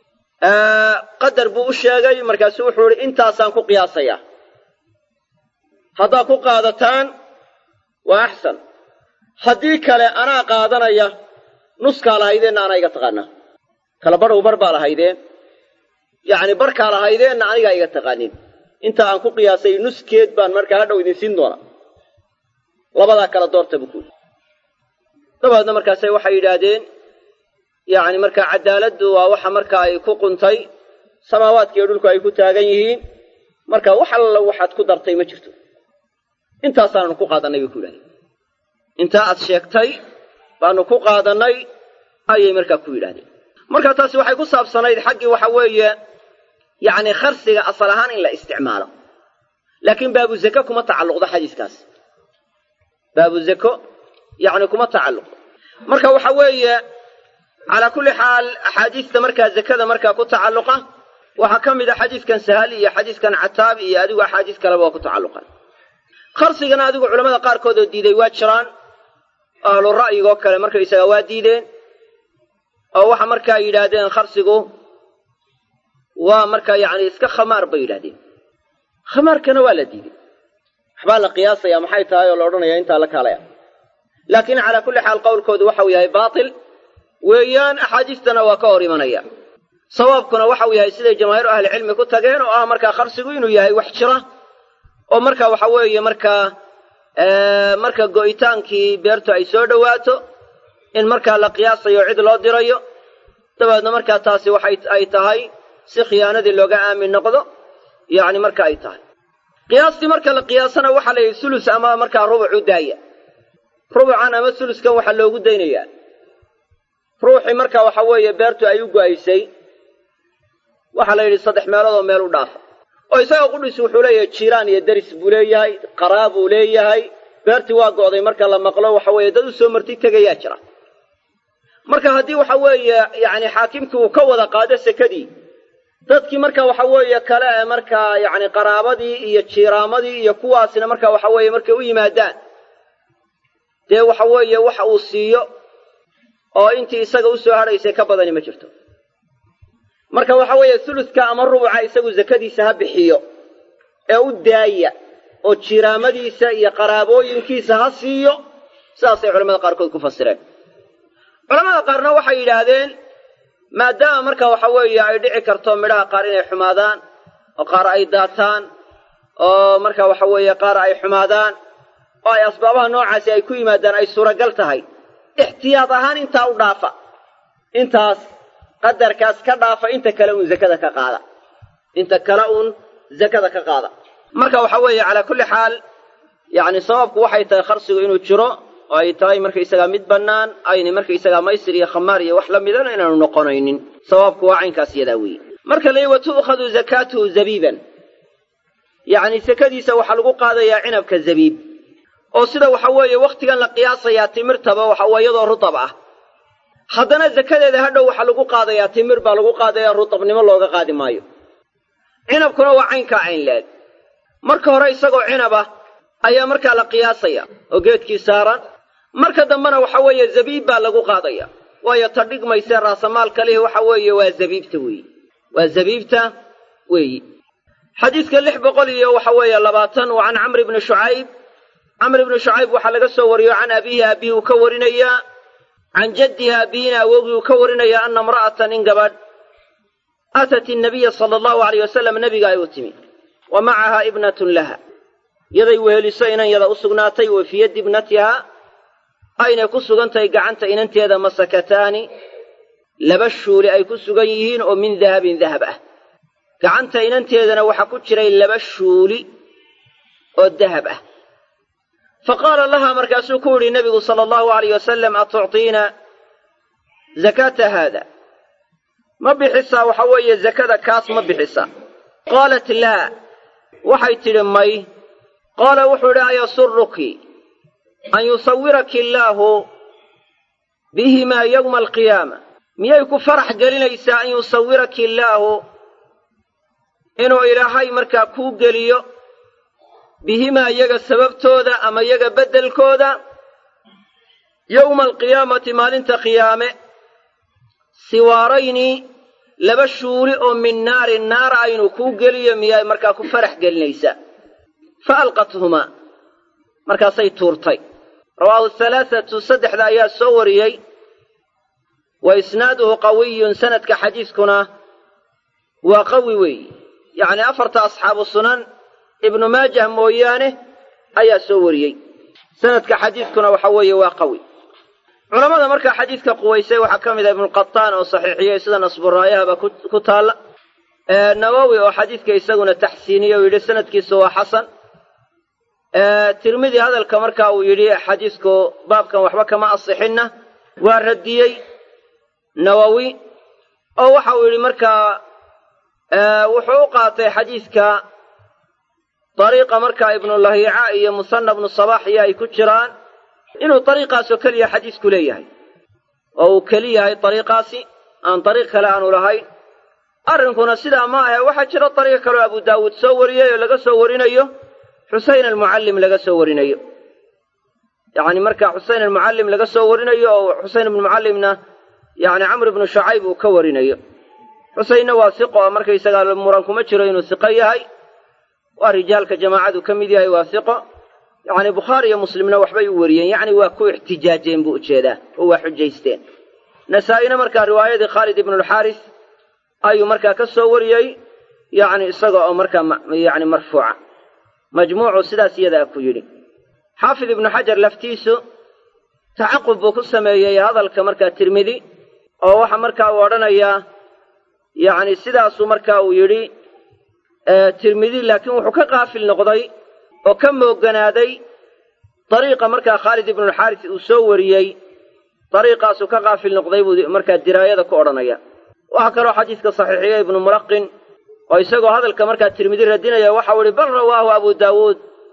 qadar buu u sheegay markaasuu wuxuu yidhi intaasaan ku qiyaasayaa haddaad ku qaadataan waa axsan haddii kale anaa qaadanaya nuskaa lahaydeenna anaa iga taqaanaa kala badhow bar baa lahaydeen yacni barkaa lahaydeenna anigaa iga taqaanin inta aan ku qiyaasay nuskeed baan markaa hadhow idin siin doonaa labadaa kala doorta buu ku yidhi dabeedna markaase waxay yidhaahdeen yacni markaa caddaaladdu waa waxa marka ay ku quntay samaawaadkiiyo dhulku ay ku taagan yihiin marka wax alla waxaad ku dartay ma jirto intaasaananu ku qaadannay bay ku yidhahdeen intaa aad sheegtay baanu ku qaadannay ayay markaa ku yidhahdeen marka taasi waxay ku saabsanayd xaggii waxa weeye yacni kharsiga asal ahaan in la isticmaalo laakiin baabu zake kuma tacalluqdo xadiiskaas baabu zako yacni kuma tacalluqdo marka waxa weeye calaa kulli xaal axaadiista markaa zakada markaa ku tacalluqa waxaa ka mid a xadiiskan sahal iyo xadiiskan cataab iyo adigu axaadiis kaleba waa ku tacalluqan kharsigana adigu culamada qaarkood oo diiday waa jiraan ahlu ra'yigoo kale markaysaga waa diideen oo waxa markaa yidhaahdeen kharsigu waa markaa yacni iska khamaar bay yidhahdeen khamaarkana waa la diiday waxbaa la qiyaasaya maxay tahay oo la odhanaya intaa la kaalaya laakiin calaa kulli xaal qowlkoodu waxau yahay baatil weeyaan axaadiistana waa ka hor imanaya sawaabkuna waxau yahay siday jamaahiiru ahlicilmi ku tageen oo ah markaa kharsigu inuu yahay wax jira oo marka waxa weeye markaa marka go'itaankii beertu ay soo dhowaato in markaa la qiyaasayo cid loo dirayo dabeedna markaa taasi waxay ay tahay si khiyaanadii looga aamin noqdo yacni marka ay tahay qiyaastii marka la qiyaasana waxaa la yidhi sulus ama markaa rubuc u daaya rubucan ama suluskan waxaa loogu daynayaa ruuxii marka waxa weeye beertu ay u go'aysay waxaa la yidhi saddex meeloodoo meel u dhaafa oo isaga qudhis wuxuu leeyahay jiiraan iyo deris buu leeyahay qaraa buu leeyahay beertii waa go'day marka la maqlo waxa weeye dad u soo marti tegayaa jira marka haddii waxa weeye yacni xaakimkii uu ka wada qaado sekadii dadkii marka waxa weeye kale ee markaa yacni qaraabadii iyo jiiraamadii iyo kuwaasina marka waxa weeye markay u yimaadaan dee waxa weeye waxa uu siiyo oo intii isaga u soo hadhaysay ka badani ma jirto marka waxa weeye suluska ama rubuca isagu zakadiisa ha bixiyo ee u daaya oo jiiraamadiisa iyo qaraabooyinkiisa ha siiyo sidaasay culamada qaarkood ku fasireen culamada qaarna waxay yidhaahdeen maadaama marka waxa weeye ay dhici karto midhaha qaar inay xumaadaan oo qaar ay daataan oo marka waxa weeye qaar ay xumaadaan oo ay asbaabaha noocaasi ay ku yimaadaan ay suuragal tahay ixtiyaad ahaan intaa u dhaafa intaas qadarkaas ka dhaafa inta kale uun zakada ka qaada inta kale uun zakada ka qaada marka waxa weeye calaa kulli xaal yacni sababku waxay tahay kharsigu inuu jiro oo ay tahay markaysagaa mid bannaan ayna markaysagaa maysir iyo khamaar iyo wax la midana inaanu noqonaynin sababku waa caynkaas yadaa weeye marka la wa tu'khadu zakaatuhu zabiiban yacni sakadiisa waxaa lagu qaadayaa cinabka zabiib oo sida waxa weeye wakhtigan la qiyaasayaa timirtaba waxa waa iyadoo rutab ah haddana zakadeeda hadhow waxaa lagu qaadayaa timir baa lagu qaadayaa rutabnimo looga qaadi maayo cinabkuna waa caynkaa cayn leeg marka hore isagoo cinab ah ayaa markaa la qiyaasaya oo geedkii saaran marka dambena waxa weeye zabiib baa lagu qaadaya waayo ta dhigmaysee raasamaalka lihi waxa weeye waa zabiibta weeyi waa zabiibta weeyi xadiidka lix boqol iyo waxa weeye labaatan waa can camr ibni shucayb camr ibni shucayb waxaa laga soo wariyo can abiihi abihi uu ka warinayaa can jaddihi aabihina awowgii uu ka warinayaa ana imra'atan in gabadh aatat innabiya sala allahu alayh wasalam nebiga ay u timi wa macaha ibnatun laha yaday weheliso inan yada u sugnaatay wa fii yaddi ibnatiha aynay ku sugan tahay gacanta inanteeda masakataani laba shuuli ay ku sugan yihiin oo min dahabin dahab ah gacanta inanteedana waxaa ku jiray laba shuuli oo dahab ah fa qaala lahaa markaasuu ku yidhi nebigu sala allahu alayh wasalam atuctiina zakaata haada ma bixisaa waxa weeye zakada kaas ma bixisaa qaalat laa waxay tidhi may qaala wuxuu idhi ayasuruki an yusawiraki illaahu bihimaa yowma alqiyaama miyay ku farax gelinaysaa an yusawiraki illaahu inuu ilaahay markaa kuu geliyo bihimaa iyaga sababtooda ama iyaga beddelkooda yowma alqiyaamati maalinta qiyaame siwaarayni laba shuuli oo min naarin naara aynu kuu geliyo miyay markaa ku farax gelinaysaa fa alqathumaa markaasay tuurtay rawaahu halaathatu saddexda ayaa soo wariyey wa isnaaduhu qawiyun sanadka xadiiskuna waa qawi weeyi yacni afarta asxaabu sunan ibnu maajah mooyaane ayaa soo wariyey sanadka xadiiskuna waxa weeye waa qawi culammada markaa xadiidka quwaysay waxaa ka mid ah ibnuqataan oo saxiixiyey sida nasburaayahaba ku taalla nawowi oo xadiidka isaguna taxsiiniyey oo yidhi sanadkiisu waa xasan tirmidi hadalka marka uu yidhi xadiisku baabkan waxba kama asixinna waa radiyey nawowi oo waxa uu yidhi markaa wuxuu u qaatay xadiidka dariiqa markaa ibnulahiica iyo musanna bnu sabax iyo ay ku jiraan inuu dariiqaasoo keliya xadiisku leeyahay oo uu keli yahay dariiqaasi aan dariiq kale aanu lahayn arrinkuna sidaa ma ahe waxaa jira dariiq kaleo abu daawuud soo wariyey oo laga soo warinayo xuseyn almucallim laga soo warinayo yacni marka xuseyn almucallim laga soo warinayo oo xuseyn ibnu mucallimna yacni camr ibnu shucayb uu ka warinayo xuseynna waa siqo oo markaysagaa muran kuma jiro inuu siqo yahay waa rijaalka jamaacadu ka mid yahay waa siqo yacni bukhaari iyo muslimna waxbay u wariyeen yacni waa ku ixtijaajeen buu ujeedaa oo waa xujaysteen nasaa-ina markaa riwaayadii khaalid ibnulxaaris ayuu markaa ka soo wariyey yacni isaga oo markaa yacni marfuuca majmuucu sidaas iyadaa ku yidhi xaafid ibnu xajar laftiisu tacaqub buu ku sameeyey hadalka markaa tirmidi oo waxa markaa uu odhanayaa yacni sidaasuu markaa uu yidhi tirmidi laakiin wuxuu ka qaafil noqday oo ka mooganaaday dariiqa markaa khaalid ibnulxaaris uu soo wariyey dariiqaasuu ka qaafil noqday buu markaa diraayada ku odhanaya waxaa kaloo xadiiska saxiixiya ibnu mulaqin oo isagoo hadalka markaa tirmidi radinaya waxau ihi bal rawaahu abu daawuud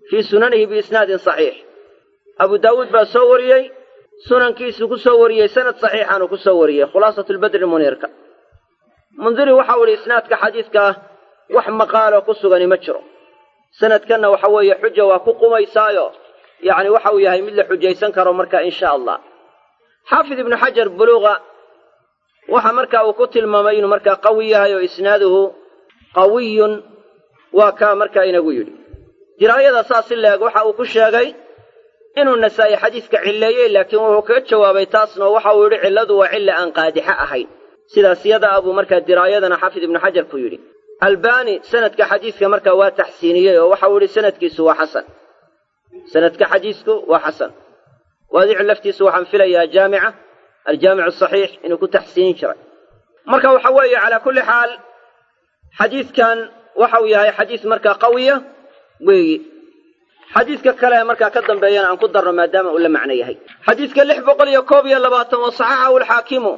fii sunanihi biisnaadin saxiix abu daawuud baa soo wariyey sunankiisuu ku soo wariyey sanad saxiixaanuu ku soo wariyey khulaasatu lbadri muniirka mundiri waxau idhi isnaadka xadiidka wax maqaaloo ku sugani ma jiro sanadkanna waxa weeye xuja waa ku qumaysaayo yacni waxa uu yahay mid la xujaysan karo marka insha allah xaafid ibnu xajar buluuqa waxa marka uu ku tilmaamay inuu markaa qawi yahay oo isnaaduhu qawiyun waa kaa markaa inagu yidhi diraayada saas si leeg waxa uu ku sheegay inuu nasaa'i xadiidka cilleeyey laakiin wuxuu kaga jawaabay taasna waxa uu yidhi cilladu waa cilla aan qaadixa ahayn sidaas yada abuu markaa diraayadana xaafid ibnu xajar ku yidhi albani sanadka xadiidka markaa waa taxsiiniyey oo waxau yidhi sanadkiisu waa xasan sanadka xadiisku waa xasan waadicu laftiisu waxaan filayaa jaamica aljaamicu asaxiix inuu ku taxsiinin jiray marka waxa weeye calaa kulli xaal xadiidkan waxau yahay xadiis markaa qawiya weeyi xadiidka kale markaa ka dambeeyana aan ku darno maadaama uu la macno yahay xadiidka lix boqol iyo koob iyo labaatan wa saxaxahu alxaakimu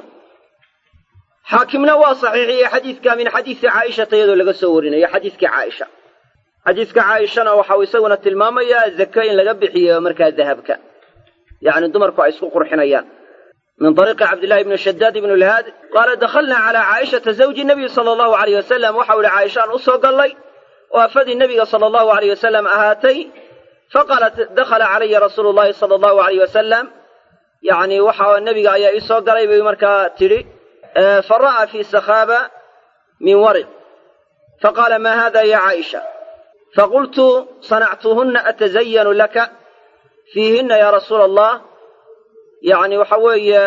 xaakimna waa saxiixiyey xadiidka min xadiisi caaishata iyadoo laga soo warinayo xadiiskii caaisha xadiiska caaishana waxau isaguna tilmaamayaa zake in laga bixiyo markaa dahabka yacni dumarku ay isku qurxinayaan min ariiqi cabdillahi bni shadaad ibn lhaad qaala dakhalnaa calaa caaishata zawji nabiyi sala allahu alayh wasalam waxau ihi caaishaan u soo gallay oo afadii nebiga sala allahu alayh wasalam ahaatay faqaalat dakhala calaya rasuulu llahi sala allahu alayh wasalam yacni waxa nebiga ayaa ii soo galay bay markaa tidhi fara'aa fii sakhaaba min wariq faqaala ma hada ya caaisha faqultu sanactuhunna atazayanu laka fiihinna ya rasuula allah yacni waxa weeye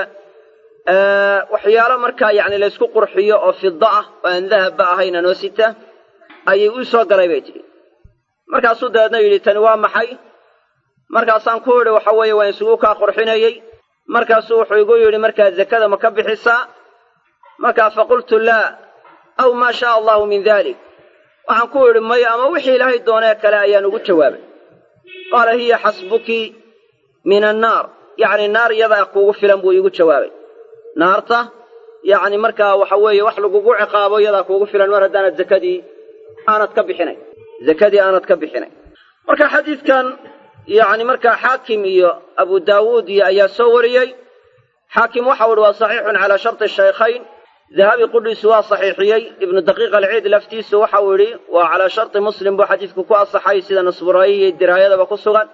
waxyaalo markaa yacni laysku qurxiyo oo fida ah oo aan dahabba ahayna noo sita ayay uu soo galay bay tidhi markaasuu dabeedna yidhi tani waa maxay markaasaan ku idhi waxa weeye waan isugu kaa qurxinayey markaasuu wuxuu igu yidhi markaa zakada ma ka bixisaa markaa faqultu laa aw maa shaa allahu min dalik waxaan ku idhi maya ama wixii ilaahay doonee kale ayaan ugu jawaabay qaala hiya xasbuki min annaar yacni naar yadaa kuugu filan buu iigu jawaabay naarta yacni markaa waxa weeye wax lagugu ciqaabo yadaa kuugu filan mar haddaanad zakadii aanad ka bixinay zakadii aanad ka bixinay marka xadiidkan yacni markaa xaakim iyo abu daawuud iyo ayaa soo wariyey xaakim waxau ihi waa saxiixun calaa sharti shaykhayn dahabi qudhiisu waa saxiixiyey ibnu daqiiq alciid laftiisu waxau idhi waa calaa sharti muslim buu xadiidku ku asaxay sida nasburaayi iyo diraayadaba ku sugan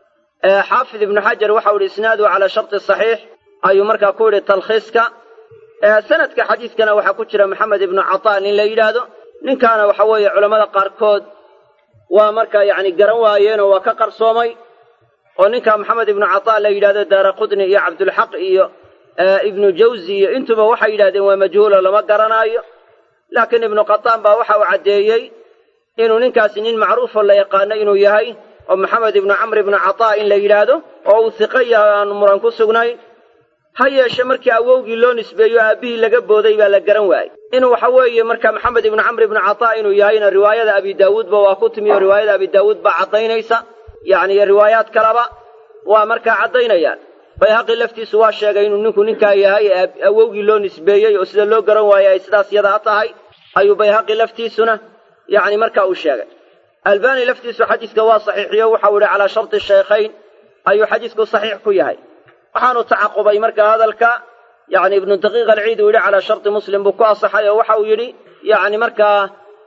xaafid ibnu xajar waxau idhi isnaadu calaa sharti saxiix ayuu markaa ku yidhi talkhiiska sanadka xadiidkana waxaa ku jira maxamed ibnu cataa nin la yidhaahdo ninkaana waxa weeye culammada qaarkood waa markaa yacni garan waayeenoo waa ka qarsoomay oo ninka maxamed ibnu cataa la yidhahdo daara qudni iyo cabdulxaq iyo ibnu jawzi iyo intuba waxay yidhahdeen waa majhuulo lama garanaayo laakiin ibnu qataan baa waxa uu caddeeyey inuu ninkaasi nin macruufoo la yaqaano inuu yahay oo maxamed ibnu camr ibnu cataa in la yidhaahdo oo uu hiqo yahay aanu muran ku sugnayn ha yeeshe markii awowgii loo nisbeeyo aabbihii laga booday baa la garan waayey inuu waxa weeye marka maxamed ibnu camr ibnu cataa inuu yahayna riwaayada abi daawuudba waa ku timi oo riwaayada abi daawuud baa caddaynaysa yacni iyo riwaayaad kaleba waa markaa caddaynayaan bayhaqi laftiisu waa sheegay inuu ninku ninkaa yahay awowgii loo nisbeeyey oo sida loo garan waayey ay sidaas yadaa tahay ayuu bayhaqi laftiisuna yacni marka uu sheegay albani laftiisu xadiiska waa saxiixiyo waxau idhi calaa sharti shaykhayn ayuu xadiisku saxiix ku yahay waxaanu tacaqubay marka hadalka yacni ibnu daqiiq alciid uu yidhi calaa sharti muslim buu ku asaxay oo waxa uu yidhi yacni markaa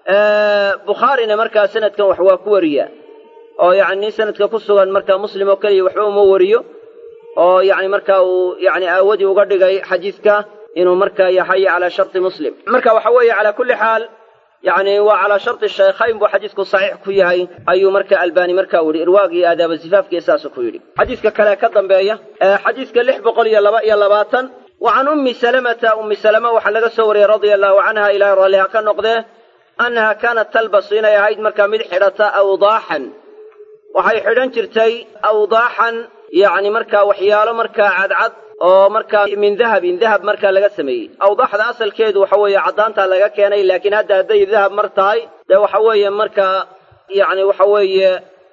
bukhaarina markaa sanadkan wax waa ku wariyaa oo yacni nin sanadka ku sugan marka muslim oo keliya waxba uma wariyo oo yacni marka uu yacni aawadii uga dhigay xadiidka inuu markaa yahay calaa sharti muslim marka waxa weeye calaa kulli xaal yacni waa calaa sharti shaykhayn buu xadiisku saxiix ku yahay ayuu marka albani marka uu yidhi irwaagii aadaaba sifaafkii saasuu ku yidhi xadiiska kale ka dambeeya xadiiska lix boqol iyo laba iyo labaatan wa can ummi salamata ummi salama waxaa laga soo wariyey radia allahu canha ilaahay raalliha ka noqdee annaha kaanat talbasu inay ahayd markaa mid xidhata awdaaxan waxay xidhan jirtay awdaaxan yacni markaa waxyaalo markaa cadcad oo markaa min dahabin dahab markaa laga sameeyey awdaaxda asalkeedu waxa weeye caddaantaa laga keenay laakiin hadda hadday dahab mar tahay dee waxa weeye markaa yacni waxa weeye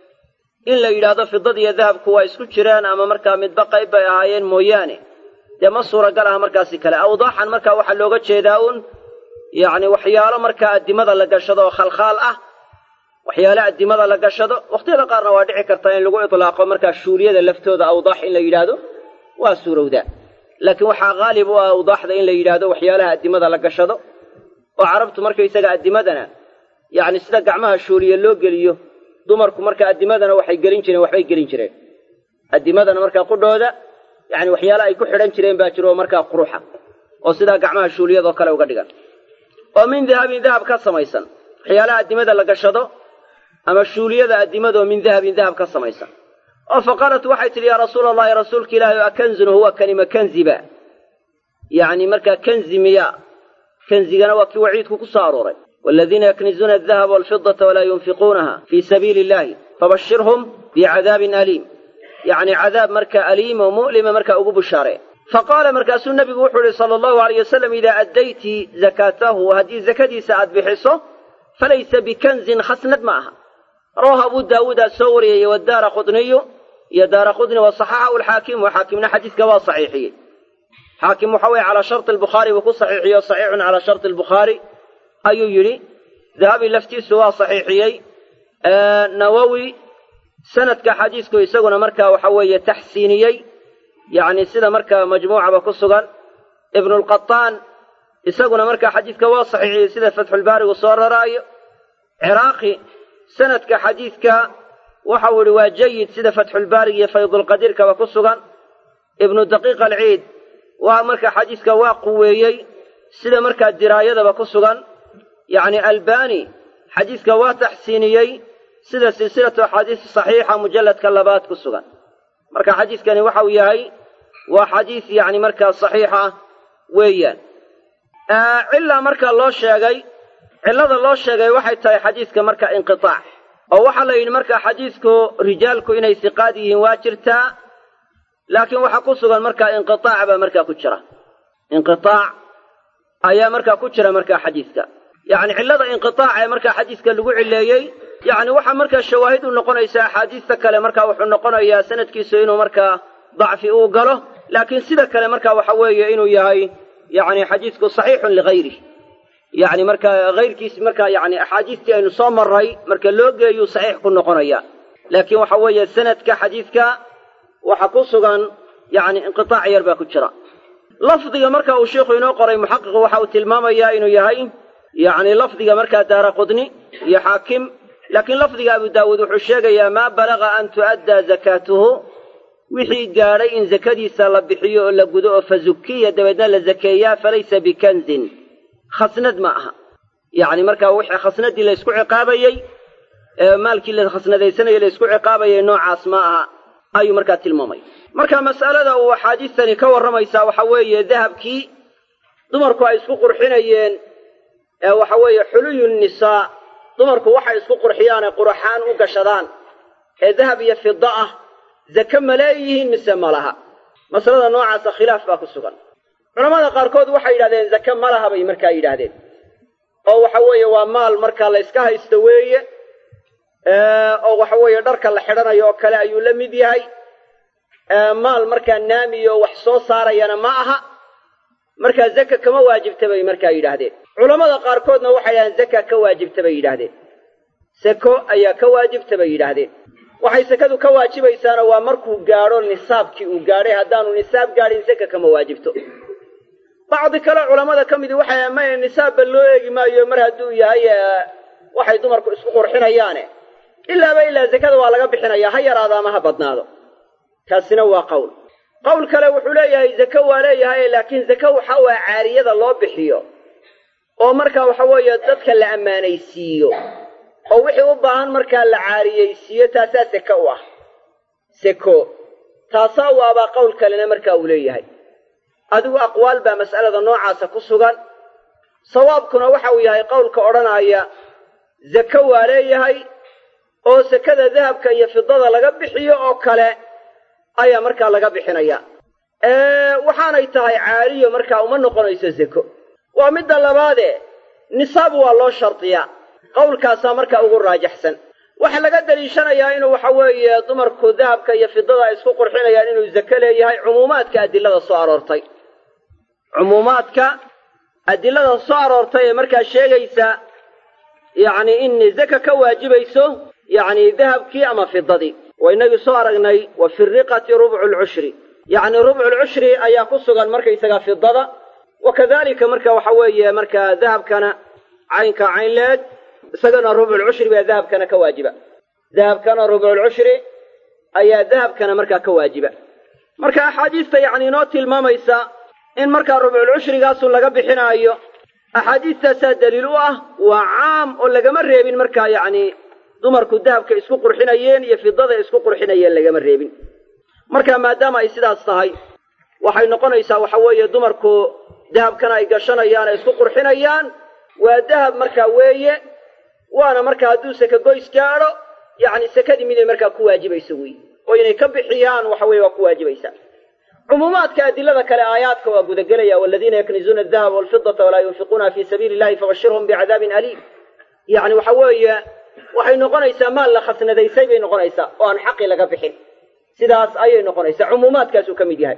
in la yidhaahdo fidadiiyo dahabku waa isku jiraan ama markaa midba qayb bay ahaayeen mooyaane dee ma suuragal ah markaasi kale awdaaxan markaa waxaa looga jeedaa un yacni waxyaalo markaa addimada la gashado oo khalkhaal ah waxyaale addimada la gashado wakhtiyada qaarna waa dhici karta in lagu itlaaqo markaa shuuliyada laftooda awdaax in la yidhaahdo waa suurowdaa laakiin waxaa haalib u ah awdaaxda in la yidhaahdo waxyaalaha addimada la gashado oo carabtu markaysaga addimadana yacni sida gacmaha shuuliya loo geliyo dumarku marka addimadana waxay gelin jireen waxbay gelin jireen addimadana markaa qudhooda yacni waxyaale ay ku xidhan jireen baa jiro oo markaa quruxa oo sidaa gacmaha shuuliyadoo kale uga dhigan oo min dahabin dahab ka samaysan waxyaalaha addimada la gashado ama shuuliyada addimadaoo min dahabin dahab ka samaysan oo fa qaalat waxay tidhi yaa rasuula allahi rasuulka ilaahi o akanzun huwa kanima kanziba yacni markaa kanzi miya kanzigana waa kii waciidku ku soo arooray waaladiina yaknizuuna aldahaba walfidata walaa yunfiquunaha fii sabiili illahi fabashirhum bicadaabin aliim yacni cadaab markaa aliim oo mu'lima markaa ugu bushaaree fa qaala markaasuu nebigu wuxuu yihi sala allahu alayh wasalam idaa addayti zakaatahu haddii zakadiisa aad bixiso falaysa bikanzin khasnad ma aha rawahu abu daawuudaa soo wariyey wadaara qudniyu iyo daara qudni wa saxaxahu alxaakimu xaakimna xadiiska waa saxiixiyey xaakim waxa weye calaa sharti albukhaari buu ku saxiixiyo saxiixun calaa sharti albukhaari ayuu yidhi dahabi laftiisu waa saxiixiyey nawowi sanadka xadiisku isaguna markaa waxa weeye taxsiiniyey yacni sida markaa majmuucaba ku sugan ibnulqataan isaguna markaa xadiidka waa saxiixiyey sida fatxulbaarigu soo raraayo ciraaqi sanadka xadiidka waxau ihi waa jayid sida fatxulbaarig iyo faydulqadiirkaba ku sugan ibnu daqiiq alciid waa markaa xadiiska waa quweeyey sida markaa diraayadaba ku sugan yacni albani xadiiska waa taxsiiniyey sida silsilatu axaadiis saxiixa mujalladka labaad ku sugan marka xadiiskani waxau yahay waa xadiis yacni markaa saxiixa weeyaan cillaa markaa loo sheegay cillada loo sheegay waxay tahay xadiiska marka inqitaac oo waxaa la yidhi markaa xadiisku rijaalku inay siqaad yihiin waa jirtaa laakiin waxaa ku sugan markaa inqitaac baa markaa ku jira inqitaac ayaa markaa ku jira markaa xadiiska yacni cillada inqitaac ee markaa xadiiska lagu cileeyey yacni waxaa markaa shawaahid u noqonaysa axaadiista kale markaa wuxuu noqonayaa sanadkiisu inuu markaa dacfi uu galo laakiin sida kale markaa waxa weeye inuu yahay yacni xadiisku saxiixun ligayrih yacni markaa hayrkiis markaa yacni axaadiistii aynu soo marray marka loo geeyuu saxiix ku noqonaya laakiin waxa weeye sanadka xadiidka waxa ku sugan yacni inqitaac yar baa ku jira lafdiga marka uu sheikhu inoo qoray muxaqiqu waxa uu tilmaamayaa inuu yahay yacni lafdiga markaa daara qudni iyo xaakim laakiin lafdiga abu daawuud wuxuu sheegayaa maa balaga an tu'addaa zakaatuhu wixii gaadhay in zakadiisa la bixiyo oo la gudo oo fa zukiya dabeedna la zakeeyaa falaysa bikanzin khasnad ma aha yacni markaa wixii khasnadii la ysku ciqaabayey ee maalkii la khasnadaysanayay la ysku ciqaabayay noocaas ma aha ayuu markaa tilmaamay marka mas'alada uu axaadiistani ka warramaysaa waxa weeye dahabkii dumarku ay isku qurxinayeen ee waxa weeye xuluyu nisaa dumarku waxay isku qurxiyaanee quraxaan u gashadaan ee dahab iyo fida ah zake ma leeyihiin mise ma laha masalada noocaasa khilaaf baa ku sugan culamada qaarkood waxay yidhahdeen zake ma laha bay markaa yidhaahdeen oo waxa weeye waa maal markaa la yska haysto weeye oo waxa weeye dharka la xidhanayo oo kale ayuu la mid yahay maal markaa naamiyo wax soo saarayana ma aha markaa zaka kama waajibta bay markaa yidhaahdeen culammada qaarkoodna waxay yidhahdeen zaka ka waajibta bay yidhaahdeen sako ayaa ka waajibta bay yidhaahdeen waxay sakadu ka waajibaysaana waa markuu gaadho nisaabkii uu gaadhay haddaanu nisaab gaadhin saka kama waajibto bacdi kale culammada ka midi waxay maya nisaabba loo eegi maayo mar hadduu yahay waxay dumarku isku qurxinayaane ilaaba ilaa zakada waa laga bixinayaa ha yaraado ama ha badnaado kaasina waa qowl qowl kale wuxuu leeyahay zake waa leeyahay laakiin zake waxa waa caariyada loo bixiyo oo marka waxa weeye dadka la ammaanaysiiyo oo wixii u baahan markaa la caariyeysiiyo taasaa seke u ah seko taasaa u abaa qowl kalena markaa uu leeyahay adigu aqwaal baa mas'alada noocaasa ku sugan sawaabkuna waxa uu yahay qowlka odhanaya zake waa leeyahay oo sekada dahabka iyo fidada laga bixiyo oo kale ayaa markaa laga bixinaya waxaanay tahay caariyo markaa uma noqonayso zeko waa midda labaade nisaab waa loo shardiyaa qowlkaasaa markaa ugu raajaxsan waxaa laga daliishanayaa inuu waxa weeye dumarku dahabka iyo fidada ay isku qurxinayaan inuu zake leeyahay cumuumaadka adilada soo aroortay cumuumaadka adilada soo aroortay ee markaa sheegaysa yacni in zaka ka waajibayso yacni dahabkii ama fidadii waa inagii soo aragnay wa fi riqati rubcu lcushri yacni rubcu lcushri ayaa ku sugan markaysagaa fidada wa kadalika marka waxa weeye marka dahabkana caynka cayn leeg isagana rubculcushri baa dahabkana ka waajiba dahabkana rubculcushri ayaa dahabkana markaa ka waajiba marka axaadiista yacni inoo tilmaamaysa in markaa rubculcushrigaasu laga bixinaayo axaadiistaasaa daliil u ah waa caam oo lagama reebin markaa yacni dumarku dahabka isku qurxinayeen iyo fidada isku qurxinayeen lagama reebin marka maadaama ay sidaas tahay waxay noqonaysaa waxa weeye dumarku dahabkana ay gashanayaan ay isku qurxinayaan waa dahab markaa weeye waana markaa hadduu seke goys gaadho yacni sekadii miday markaa ku waajibayso wey oo inay ka bixiyaan waxa weye waa ku waajibaysaa cumuumaadka adilada kale aayaadka waa gudagelaya waladiina yaknizuuna adahaba walfidata walaa yunfiquuna fi sabiili illahi fabashirhum bicadaabin aliim yacni waxa weeye waxay noqonaysaa maal la khasnadaysay bay noqonaysaa oo aan xaqi laga bixin sidaas ayay noqonaysaa cumuumaadkaasuu ka mid yahay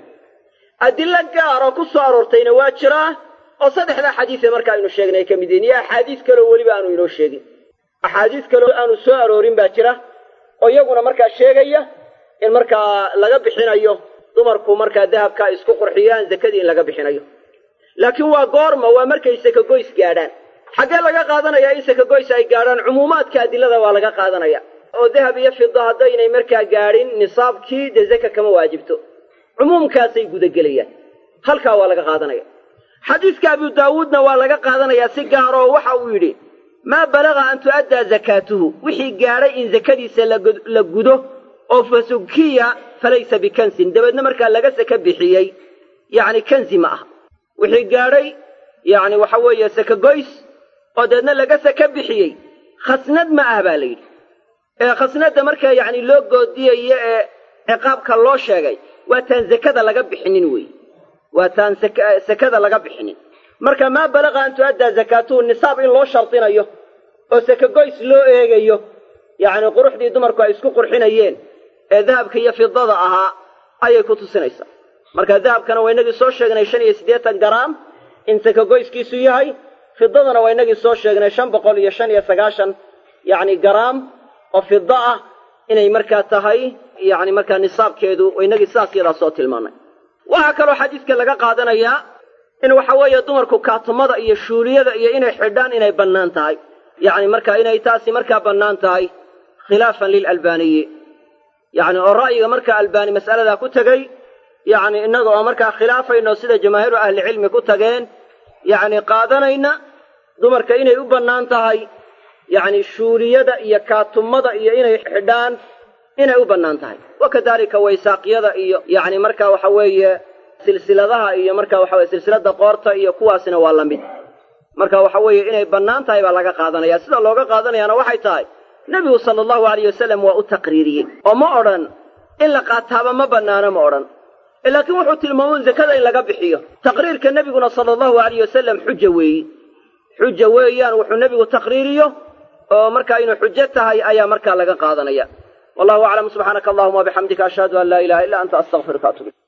adilo gaar oo ku soo aroortayna waa jiraa oo saddexdaa xadiise marka aynu sheegnay ay ka mid yihiin iyo axaadiis kaleo weliba aanu inoo sheegin axaadiis kaleo aanu soo aroorin baa jira oo iyaguna markaa sheegaya in markaa laga bixinayo dumarku markaa dahabka ay isku qurxiyaan zakadii in laga bixinayo laakiin waa goorma waa markay sakagoys gaadhaan xaggee laga qaadanayaa in sakagoys ay gaadhaan cumuumaadka adilada waa laga qaadanaya oo dahab iyo fida haddaynay markaa gaadhin nisaabkii dee zaka kama waajibto cumuumkaasay gudagelayaan halkaa waa laga qaadanaya xadiiska abu daawuudna waa laga qaadanayaa si gaaroo waxa uu yidhi maa balaga an tu'addaa zakaatuhu wixii gaadhay in zakadiisa la gudo oo fasukiya falaysa bikansin dabeedna markaa laga saka bixiyey yacni kanzi ma aha wixii gaadhay yacni waxa weeye saka goys oo dabeedna laga saka bixiyey khasnad ma ah baa la yidhi ee khasnadda markaa yacni loo goodiyayo ee ciqaabka loo sheegay waa taan zakada laga bixinin weeye waa taan sakada laga bixinin marka maa balaga an tu'addaa zakaatuhu nisaab in loo shardinayo oo saka goys loo eegayo yacni quruxdii dumarku ay isku qurxinayeen ee dahabka iyo fidada ahaa ayay ku tusinaysaa marka dahabkana waa inagii soo sheegnay shan iyo siddeetan garaam in saka goyskiisu yahay fidadana waa inagii soo sheegnay shan boqol iyo shan iyo sagaashan yacni garaam oo fida ah inay markaa tahay yacni markaa nisaabkeedu inagii sidaas yadaa soo tilmaanay waxaa kaloo xadiiska laga qaadanayaa in waxa weeye dumarku kaatumada iyo shuuliyada iyo inay xidhaan inay bannaan tahay yacni marka inay taasi markaa bannaan tahay khilaafan lilalbaaniyi yacni oo ra'yiga markaa albaani mas'aladaa ku tegey yacni innaga oo markaa khilaafayno sida jamaahiiru ahlicilmi ku tageen yacni qaadanayna dumarka inay u bannaan tahay yacni shuuliyada iyo kaatumada iyo inay xidhaan inay u bannaan tahay wa kadalika waysaaqyada iyo yacni marka waxa weeye silsiladaha iyo marka waxa weye silsilada qoorta iyo kuwaasina waa la mid marka waxa weeye inay bannaan tahay baa laga qaadanaya sida looga qaadanayaana waxay tahay nebigu sala allahu alayh wasalam waa u taqriiriyey oo ma odhan in la qaataaba ma bannaano ma odhan laakiin wuxuu tilmaamay zakada in laga bixiyo taqriirka nebiguna sala allahu alayh wasalam xuja weeyi xuja weeyaan wuxuu nebigu taqriiriyo oo markaa inuu xujo tahay ayaa markaa laga qaadanaya wallahu aclam subxaanaka allahuma wabixamdika ashhadu an laa ilaha illa anta astaqfiruka atub